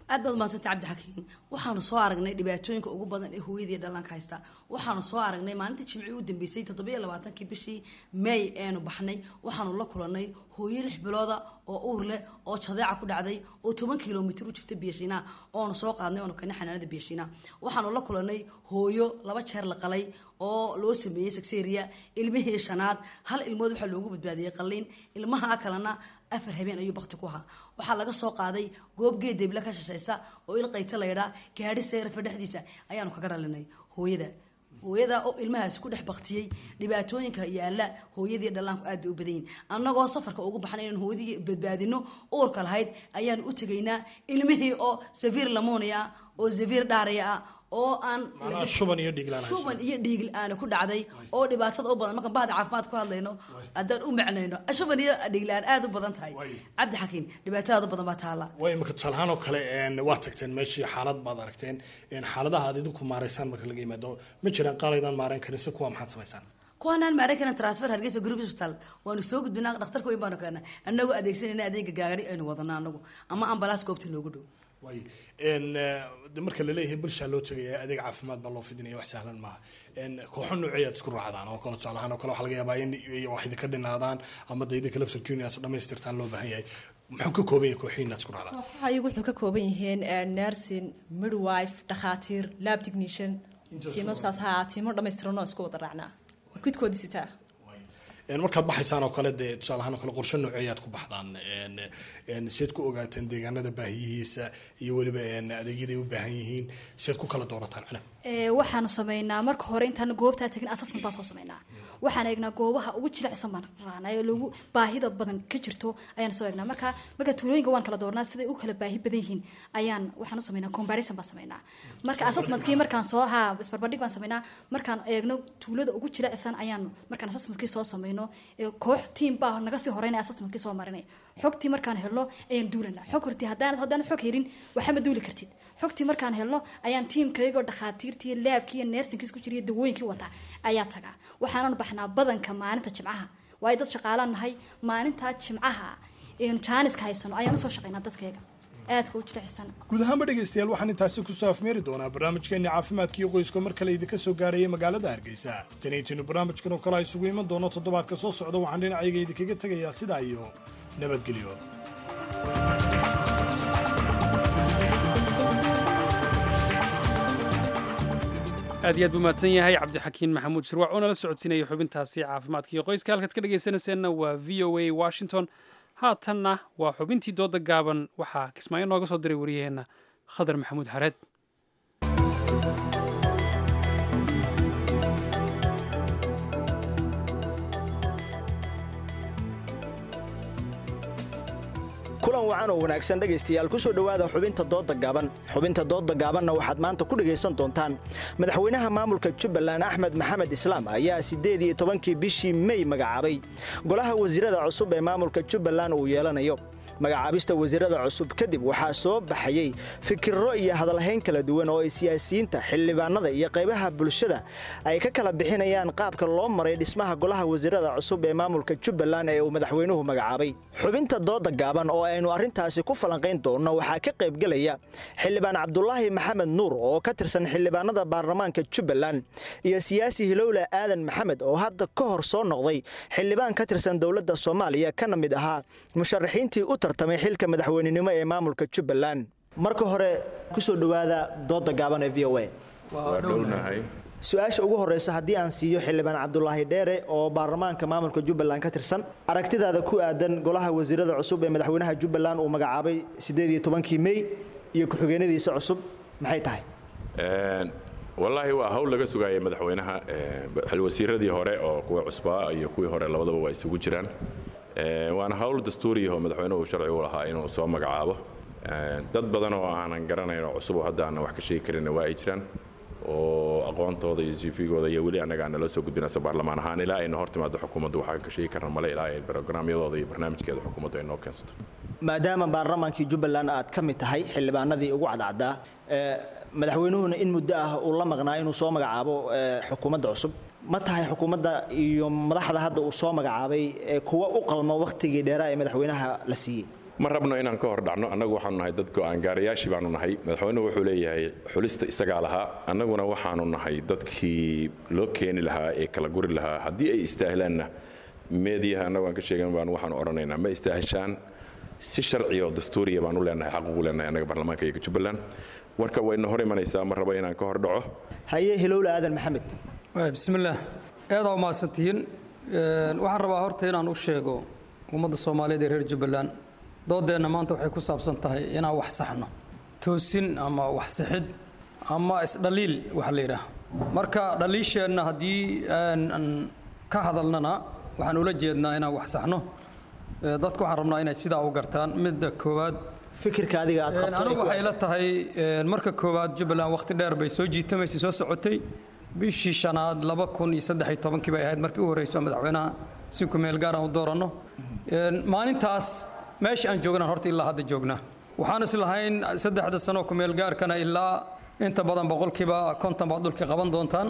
aad baad mahadsantay cabdixakiin waxaanu soo aragnay dhibaatooyinka ugu badan ee hooyadii dhallaanka haysta waxaanu soo aragnay maalintii jimcii u dambeysay toddobiyo labaatankii bishii may eenu baxnay waxaanu la kulannay hooyo lix bilooda oo uur leh oo jadeeca ku dhacday oo toban kilomitir u jirta biyashiina oonu soo qaadnay oonu keenay xanaanada biyashiina waxaanu la kulannay hooyo laba jeer la qalay oo loo sameeyey sakseria ilmihii shanaad hal ilmood waxaa loogu badbaadiyey qalliin ilmaha kalena afar habeen ayuu bakti ku ahaa waxaa laga soo qaaday goob geed deble ka shashaysa oo ilqayta laydhaa gaadhi seerafa dhexdiisa ayaanu kaga dhalinay hooyada hooyada oo ilmahaasi ku dhex baktiyey dhibaatooyinka yaala hooyadii dhallaanku aad bay u badan yihin annagoo safarka ugu baxnay inaan hooyadii badbaadino uurka lahayd ayaanu u tegaynaa ilmihii oo saviir lamonia oo saviir dhaaraya ah oo aan macnaha shuban iyo dhiglaan shuban iyo dhiigl aana ku dhacday oo dhibaatada u badan markaan bahda caafimaad ku hadlayno haddaan u macnayno shuban iyo dhiglaan aad u badan tahay cabdi xakiin dhibaatadaada badan baa taala way imika tusaalahaan oo kale een, waa tagteen meeshii xaalad baad aragteen een, xaaladaha aad idinku maaraysaan marka laga yimaado ma jiraan qaalaydaan maaran karin si kuwa maxaad samaysaan kuwanaan maaran karin transfer hargeysa group hospital waanu soo gudbinaa dhakhtarka weyn baanu keenaa annagoo adeegsanayna adeega gaagari aynu wadana anagu ama ambalaas goobta loogu dhow way een, eh, de marka laleeyahay bulshaa loo tegaya adeeg caafimaad baa loo fidinaya wax sahlan maaha een, kooxo nooceeyaad isku raacdaan oo kale tusaalahaan oo kale waxaa laga yaabaa in wax idinka dhinaadaan ama de idinka laftarkiinias dhamaystirtaan loo baahan yahay muxuu ka kooban yahay kooxiin inaad isku raacdaan kooxaha iyagu wuxuu ka kooban yihiin eh, nursing midwife dhakhaatiir lab technician tiimam saas ha tiimo dhammaystiran oo isku wada raacnaa kudkoodi sitaa Een, markaad baxaysaan oo kale dee tusaalahaan oo kale qorshe nooceeyaad ku baxdaan een, een, seed ku ogaateen deegaanada baahiyihiisa iyo weliba een, adeegyada ay u baahan yihiin seed ku kala doorataan cunab Ee, waxaanu sameynaa marka hore intaan goobtaa tegin assessment baan soo sameynaa waxaan eegnaa goobaha ugu jilicsan baan raacnaa ee lagu baahida badan ka jirto ayaan soo eegnaa marka marka tuulooyinka waan kala doornaa siday u kala baahi badan yihiin ayaan waxaan u sameynaa comparison baan sameynaa marka assessmentkii markaan soo haa isbarbardhig baan sameynaa markaan eegno tuulada ugu jilicsan ayaan markaan assessmentkii soo sameyno ee koox team baa naga sii horeynaya assessmentkii soo marinay xogtii markaan helno ayaan duulanaa xog hortii haddaan haddaan xog helin waxama duuli kartid xogtii markaan helno ayaan tiimkaygoo dhakhaatiirtii iyo laabkii iyo neersinkii isku jira iyo dawooyinkii wata ayaa tagaa waxaanan baxnaa badanka maalinta jimcaha waayo dad shaqaalaan nahay maalintaa jimcaha eenu jaaniska haysano ayaan usoo shaqaynaa dadkayga aadka u jilicsan guud ahaanba dhegaystayaal waxaan intaasi kusoo afmeeri doonaa barnaamijkeenni caafimaadka iyo qoyska mar kale idinka soo gaaraya magaalada hargeysa tanaytinu barnaamijkan oo kale a isugu iman doono toddobaadka soo socda waxaan dhinacayga idinkaga tegayaa sidaa iyo nabadgelyo aad iyo aad buu mahadsan yahay cabdixakiin maxamuud shirwac oo nala socodsiinaya xubintaasi caafimaadka iyo qoyska halkaad ka dhegaysanayseena waa v o a washington haatanna waa xubintii dooda gaaban waxaa kismaayo nooga soo diray wariyaheenna khadar maxamuud xareed kulan wacan oo wanaagsan dhegaystayaal ku soo dhowaada xubinta doodda gaaban xubinta doodda gaabanna waxaad maanta ku dhegaysan doontaan madaxweynaha maamulka jubbaland axmed maxamed islaam ayaa siddeed iyo tobankii bishii mey magacaabay golaha wasiirada cusub ee maamulka jubbaland uu yeelanayo magacaabista wasiirada cusub kadib waxaa soo baxayey fikirro iyo hadalhayn kala duwan oo ay siyaasiyiinta xildhibaanada iyo qaybaha bulshada ay ka kala bixinayaan qaabka loo maray dhismaha golaha wasiirada cusub ee maamulka jubbaland ee uu madaxweynuhu magacaabay xubinta dooda gaaban oo aynu arrintaasi ku falanqayn doonno waxaa ka qaybgelaya xildhibaan cabdulaahi maxamed nuur oo ka tirsan xildhibaanada baarlamaanka jubbaland iyo siyaasi hilowle aadan maxamed oo hadda ka hor soo noqday xildhibaan ka tirsan dowladda soomaaliya kana mid ahaa musharaxiintii u tartamay xilka madaxweynenimo ee maamulka jubbaland marka hore ku soo dhowaada dooda gaaban ee v o a su-aasha ugu horeysa haddii aan siiyo xildhibaan cabdulaahi dheere oo baarlamaanka maamulka jubbaland ka tirsan aragtidaada ku aadan golaha wasiirada cusub ee madaxweynaha jubbaland uu magacaabay siddeed iyo tobankii mey iyo ku-xigeenadiisa cusub maxay tahay wallaahi waa hawl laga sugaayay madaxweynaha xilwasiiradii hore oo kuwa cusbaa iyo kuwii hore labadaba waa isugu jiraan waana hawl dastuuriyahoo madaxweynuhu sharci u lahaa inuu soo magacaabo dad badan oo aanan garanayn oo cusub oo hadda aanan wax ka sheegi karinna waa ay jiraan oo aqoontooda iyo cvgooda iyo weli annaga nala soo gudbinaysa baarlamaan ahaan ilaa ayna hor timaado xukuumaddu waxaan ka sheegi karna male ilaa ay brograamyadooda iyo barnaamijkeeda xukuumaddu ay noo keensato maadaama baarlamaankii jubbaland aad ka mid tahay xildhibaanadii ugu cadcaddaa madaxweynuhuna in muddo ah uu la maqnaa inuu soo magacaabo xukuumadda cusub ma tahay xukuumadda iyo madaxda hadda uu soo magacaabay kuwa u qalma wakhtigii dheeraa ee madaxweynaha la siiyey ma rabno inaan ka hor dhacno annagu waxaanu nahay dad go'aangaarayaashii baanu nahay madaxweynuhu wuxuu leeyahay xulista isagaa lahaa annaguna waxaanu nahay dadkii loo keeni lahaa ee kala guri lahaa haddii ay istaahilaanna meediyaha annagu aan ka sheegan baan waxaanu odhanaynaa ma istaahishaan si sharci oo dastuuriya baan u leenahay xaq ugu leenahay annaga baarlamaanka iyo jubbaland warka wayna hor imanaysaa ma rabo inaan ka hor dhaco haye hilowle aadan maxamed bismillaah aada umahadsantihiin waxaan rabaa horta inaan u sheego ummadda soomaaliyeed ee reer jubbaland doodeenna maanta waxay ku saabsan tahay inaan wax saxno toosin ama wax sixid ama isdhaliil waxa la yidhaah marka dhaliisheenna haddii aan ka hadalnana waxaan ula jeednaa inaan wax saxno dadka waxaan rabnaa inay sidaa u gartaan midda koowaad fikirka adiga aad qabto anigu waxay la tahay marka koowaad jubbaland waqti dheer bay soo jiitamaysay soo socotay bishii shanaad laba kun iyo saddex iyo tobankii bay ahayd markii u horreysay oo madaxweynaha si ku meel gaar aan u dooranno maalintaas meesha aan joognaan horta ilaa hadda joognaa waxaan is lahayn saddexda sano ku meel gaarkana ilaa inta badan boqolkiiba konton baad dhulka qaban doontaan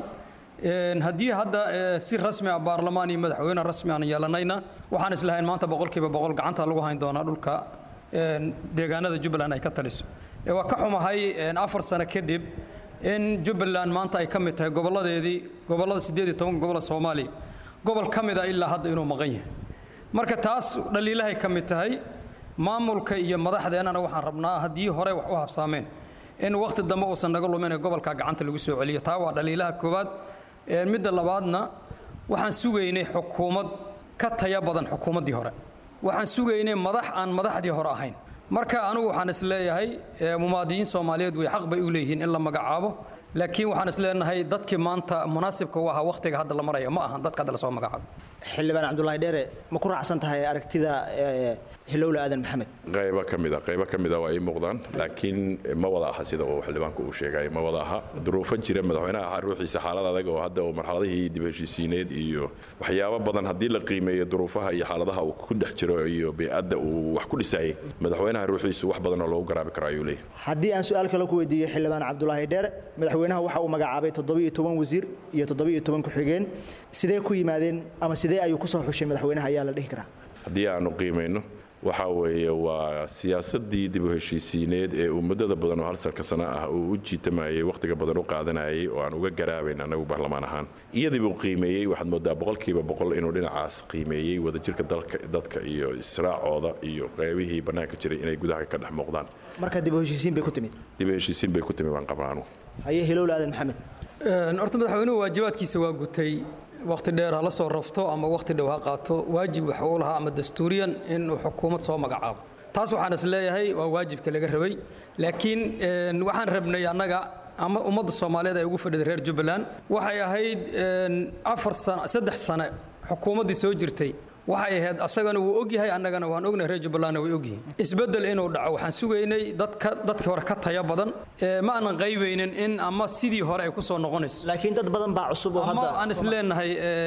haddii hadda si rasmi ah baarlamaan iyo madaxweyne rasmi aan yeelanayna waxaan is lahayn maanta boqolkiiba boqol gacanta lagu hayn doonaa dhulka deegaanada jubbaland ay ka taliso waa ka xumahay afar sano kadib in jubbaland maanta ay ka mid tahay gobolladeedii gobollada siddeed iyo toban gobolla soomaaliya gobol ka mid a ilaa hadda inuu maqan yahay marka taas dhaliilahay ka mid tahay maamulka iyo madaxdeennana waxaan rabnaa haddii hore wax u habsaameen in wakhti dambe uusan naga lumin ee gobolka gacanta lagu soo celiyo taa waa dhaliilaha koowaad midda labaadna waxaan sugaynay xukuumad ka taya badan xukuumaddii hore waxaan sugaynay madax aan madaxdii hore ahayn marka anigu waxaan is leeyahay mumaadiyiin soomaaliyeed way xaq bay u leeyihiin in la magacaabo laakiin waxaan is leenahay dadkii maanta munaasibka u ahaa wakhtiga hadda la maraya ma ahan dadka hadda lasoo magacaabo xildhibaan cabdulaahi dheere ma ku raacsan tahay aragtida hilowle aadan maxamed qaybo ka mida qaybo ka mida waa ii muuqdaan laakiin ma wada aha sida uu xildhibaanku uu sheegay ma wada aha duruufan jira madaxweynaha ruuxiisa xaalad adag oo hadda uu marxaladihii dib heshiisiineed iyo waxyaabo badan haddii la qiimeeyo duruufaha iyo xaaladaha uu ku dhex jiro iyo bey'adda uu wax ku dhisayay madaxweynaha ruuxiisu wax badan oo loogu garaabi karo ayuu leeyahay haddii aan su-aal kale ku weydiiyo xildhibaan cabdulaahi dheere madaxweynaha waxa uu magacaabay toddobiyo toban wasiir iyo toddobiyo toban ku-xigeen sidee ku yimaadeen ama sidee ayuu ku soo xushay madaxweynaha ayaa la dhihi karaa haddii aanu qiimayno waxa weeye waa siyaasadii dib u heshiisiineed ee uu muddada badan oo hal sarka sano ah uu u jiitamayay wakhtiga badan u qaadanayay oo aan uga garaabayn annagu baarlamaan ahaan iyadii buu qiimeeyey waxaad moodaa boqolkiiba boqol inuu dhinacaas qiimeeyey wadajirka dadka iyo israacooda iyo qeybihii bannaanka jiray inay gudaha ka dhex muuqdaan marka dib u heshiisiin bay ku timid dib u heshiisiin bay ku timid baan qabaa anugu haye hilowle aadan maxamed horta madaxweynuhu waajibaadkiisa waa gutay wakhti dheer ha la soo rafto ama wakhti dhow ha qaato waajib waxa uu lahaa ama dastuuriyan inuu xukuumad soo magacaabo taas waxaan is leeyahay waa waajibka laga rabay laakiin waxaan rabnay annaga ama ummadda soomaaliyeed ay ugu fadhida reer jubbaland waxay ahayd afar sano saddex sane xukuumaddii soo jirtay waxay ahayd asagana wuu ogyahay annagana waan ognahay reer jubbalandna way ogyihiin isbeddel inuu dhaco waxaan sugaynay dadka dadkii hore ka taya badan ma aanan qaybaynin in ama sidii hore ay ku soo noqonayso laakiin dad badan baa cusub oo ama aan is leenahay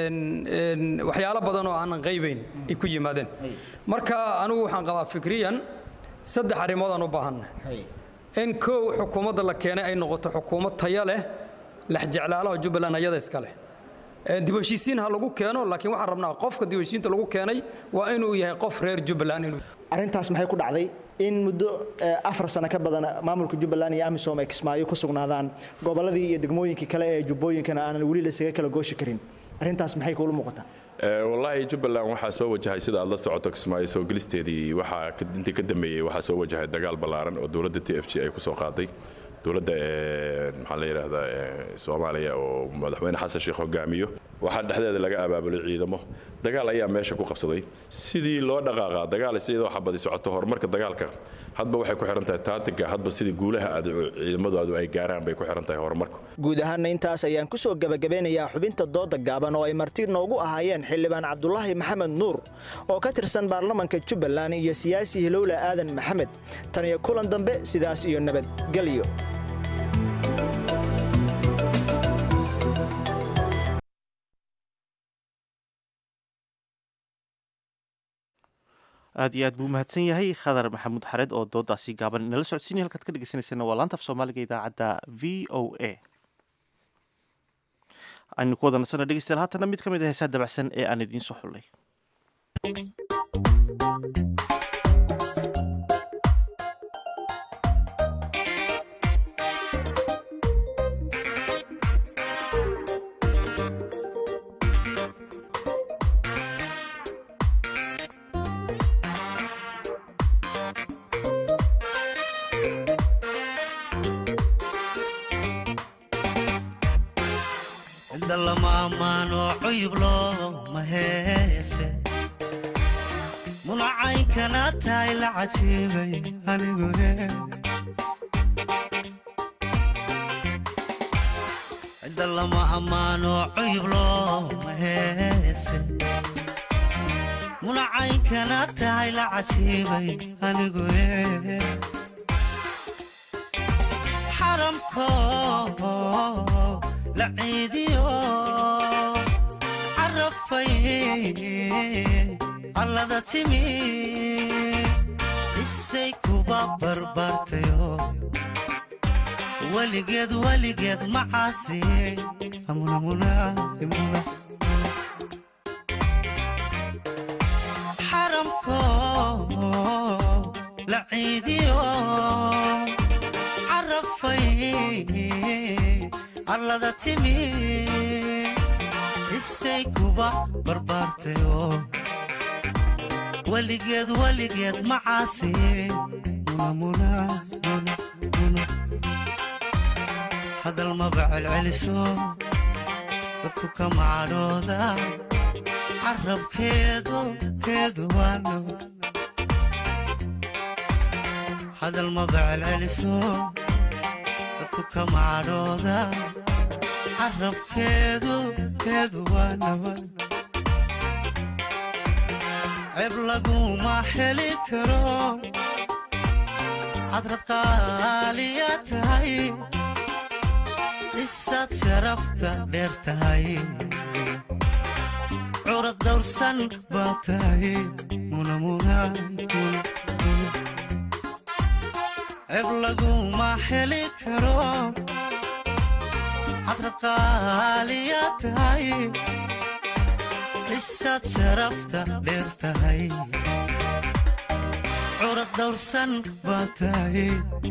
waxyaalo badan oo aanan qaybayn ay ku yimaadeen marka anigu waxaan qabaa fikriyan saddex arrimood aan u baahannahay in kow xukuumadda la keenay ay noqoto xukuumad taya leh lexjeclaalaha jubbaland ayada iska leh dib heshiisiin ha lagu keeno laakiin waxaan rabnaa qofka dib heshiisiinta lagu keenay waa inuu yahay qof reer jubbaland inuu arrintaas maxay ku dhacday in muddo afar sano ka badan maamulka jubbaland iyo amisom ay kismaayo ku sugnaadaan gobolladii iyo degmooyinkii kale ee jubbooyinkana aanan weli laysaga kala gooshi karin arrintaas maxay kuula muuqataa wallaahi jubbaland waxaa soo wajahay sida aad la socoto kismaayo soo gelisteedii waxaa intii ka dambeeyey waxaa soo wajahay dagaal ballaaran oo dowladda t f g ay ku soo qaaday dowladda maxaa la yidhaahdaa soomaaliya oo madaxweyne xasan sheekh hogaamiyo waxaa dhexdeeda laga abaabulay ciidamo dagaal ayaa meesha ku qabsaday sidii loo dhaqaaqaa dagaal iyadoo xabadi socoto horumarka dagaalka hadba waxay ku xihan tahay taatiga hadba sidii guulaha aad ciidamadu ay gaaraan bay ku xihan tahay horumarku guud ahaanna intaas ayaan ku soo gebagabeynayaa xubinta dooda gaaban oo ay marti noogu ahaayeen xildhibaan cabdulaahi maxamed nuur oo ka tirsan baarlamanka jubbaland iyo siyaasi hilowle aadan maxamed tan iyo kulan dambe sidaas iyo nabadgelyo aad iyo aad buu mahadsan yahay khadar maxamuud xareed oo doodaasi gaaban inala socodsiinaya halkaad ka dhegeysaneysana waa laanta af soomaaliga idaacadda v o a aynu ku wada nasana dhegeystayaal haatana mid ka mid a heesaa dabacsan ee aan idiin soo xullay cida lama ammaano cuyub looma heese munacaynkana tahay la cajiibay anigu cida lama ammaano cuyub looma heese munacaynkana tahay la cajiibay anigu xaramko la ciidiyo carafay allada timi isay kuba barbaartayo weligeed weligeed macaasi xaramko la ciidiyo carafay allada timi isay kuba barbaartayo weligeed weligeed macaasi hadal maba celceliso dadku ka macadhooda carabkeedu keedu waano hadal maba celceliso dadku ka macadhooda carabkeedu keedu waanawa ceeb laguma heli karo cadrad qaaliya tahay isaad sharafta dheer tahay curad dawrsan baa tahay ceeb laguma heli karo cadrad qaaliya tahay isaad sharafta dheer tahay curad dawrsan baa tahay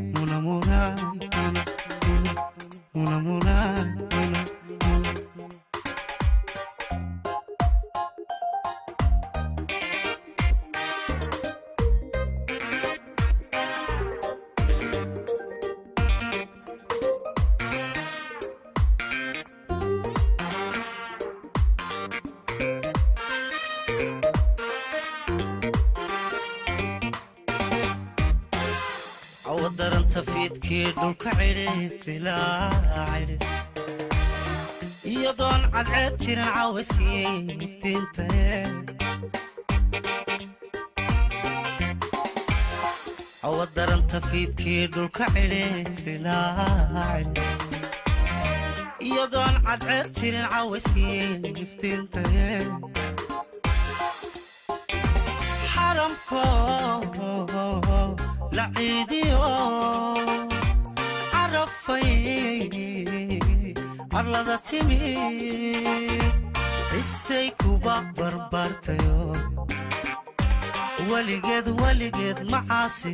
awadaranta fiidkii dhulka cidhi filaa cidhi iyadoon cadceed jirin cawayskii iftiintae awadaranta fiidkii dhulka cidhi filaa cidhi iyadoon cadceed jirin cawayskii iftiintae xaramko la ciidiyo carafay allada timi isay kuba barbaartayo weligeed weligeed macaasi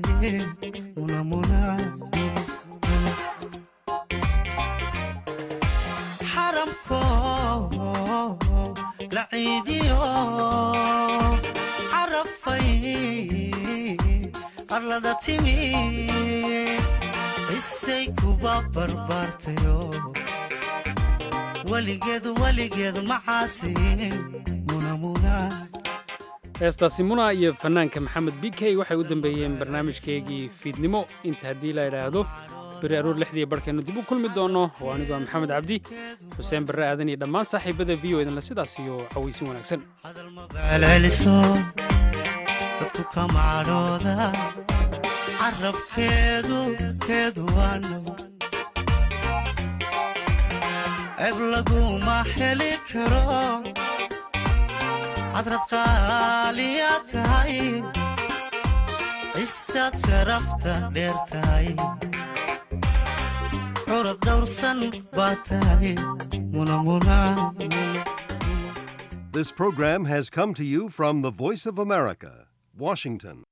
xaramko la ciidiyo carafay arlada timi isay kuba barbaartayo weligeed weligeed macaasi heestaasi muna iyo fanaanka maxamed b k waxay u dambeeyeen barnaamijkeygii fiidnimo inta haddii la idhaahdo beri aroor lixdii barhkeennu dib u kulmi doonno oo anigoo maxamed cabdi xuseen barre aadan iyo dhammaan saaxiibada v o idinle sidaas iyo cawaysin wanaagsan celceliso dadku ka macadhooda carabkeedu keedu waano ceeb laguma heli karo cadrad qaaliya tahay isaad sharafta dheer tahay curad dawrsan baa tahay munamuna This program has come to you from the Voice of America, Washington.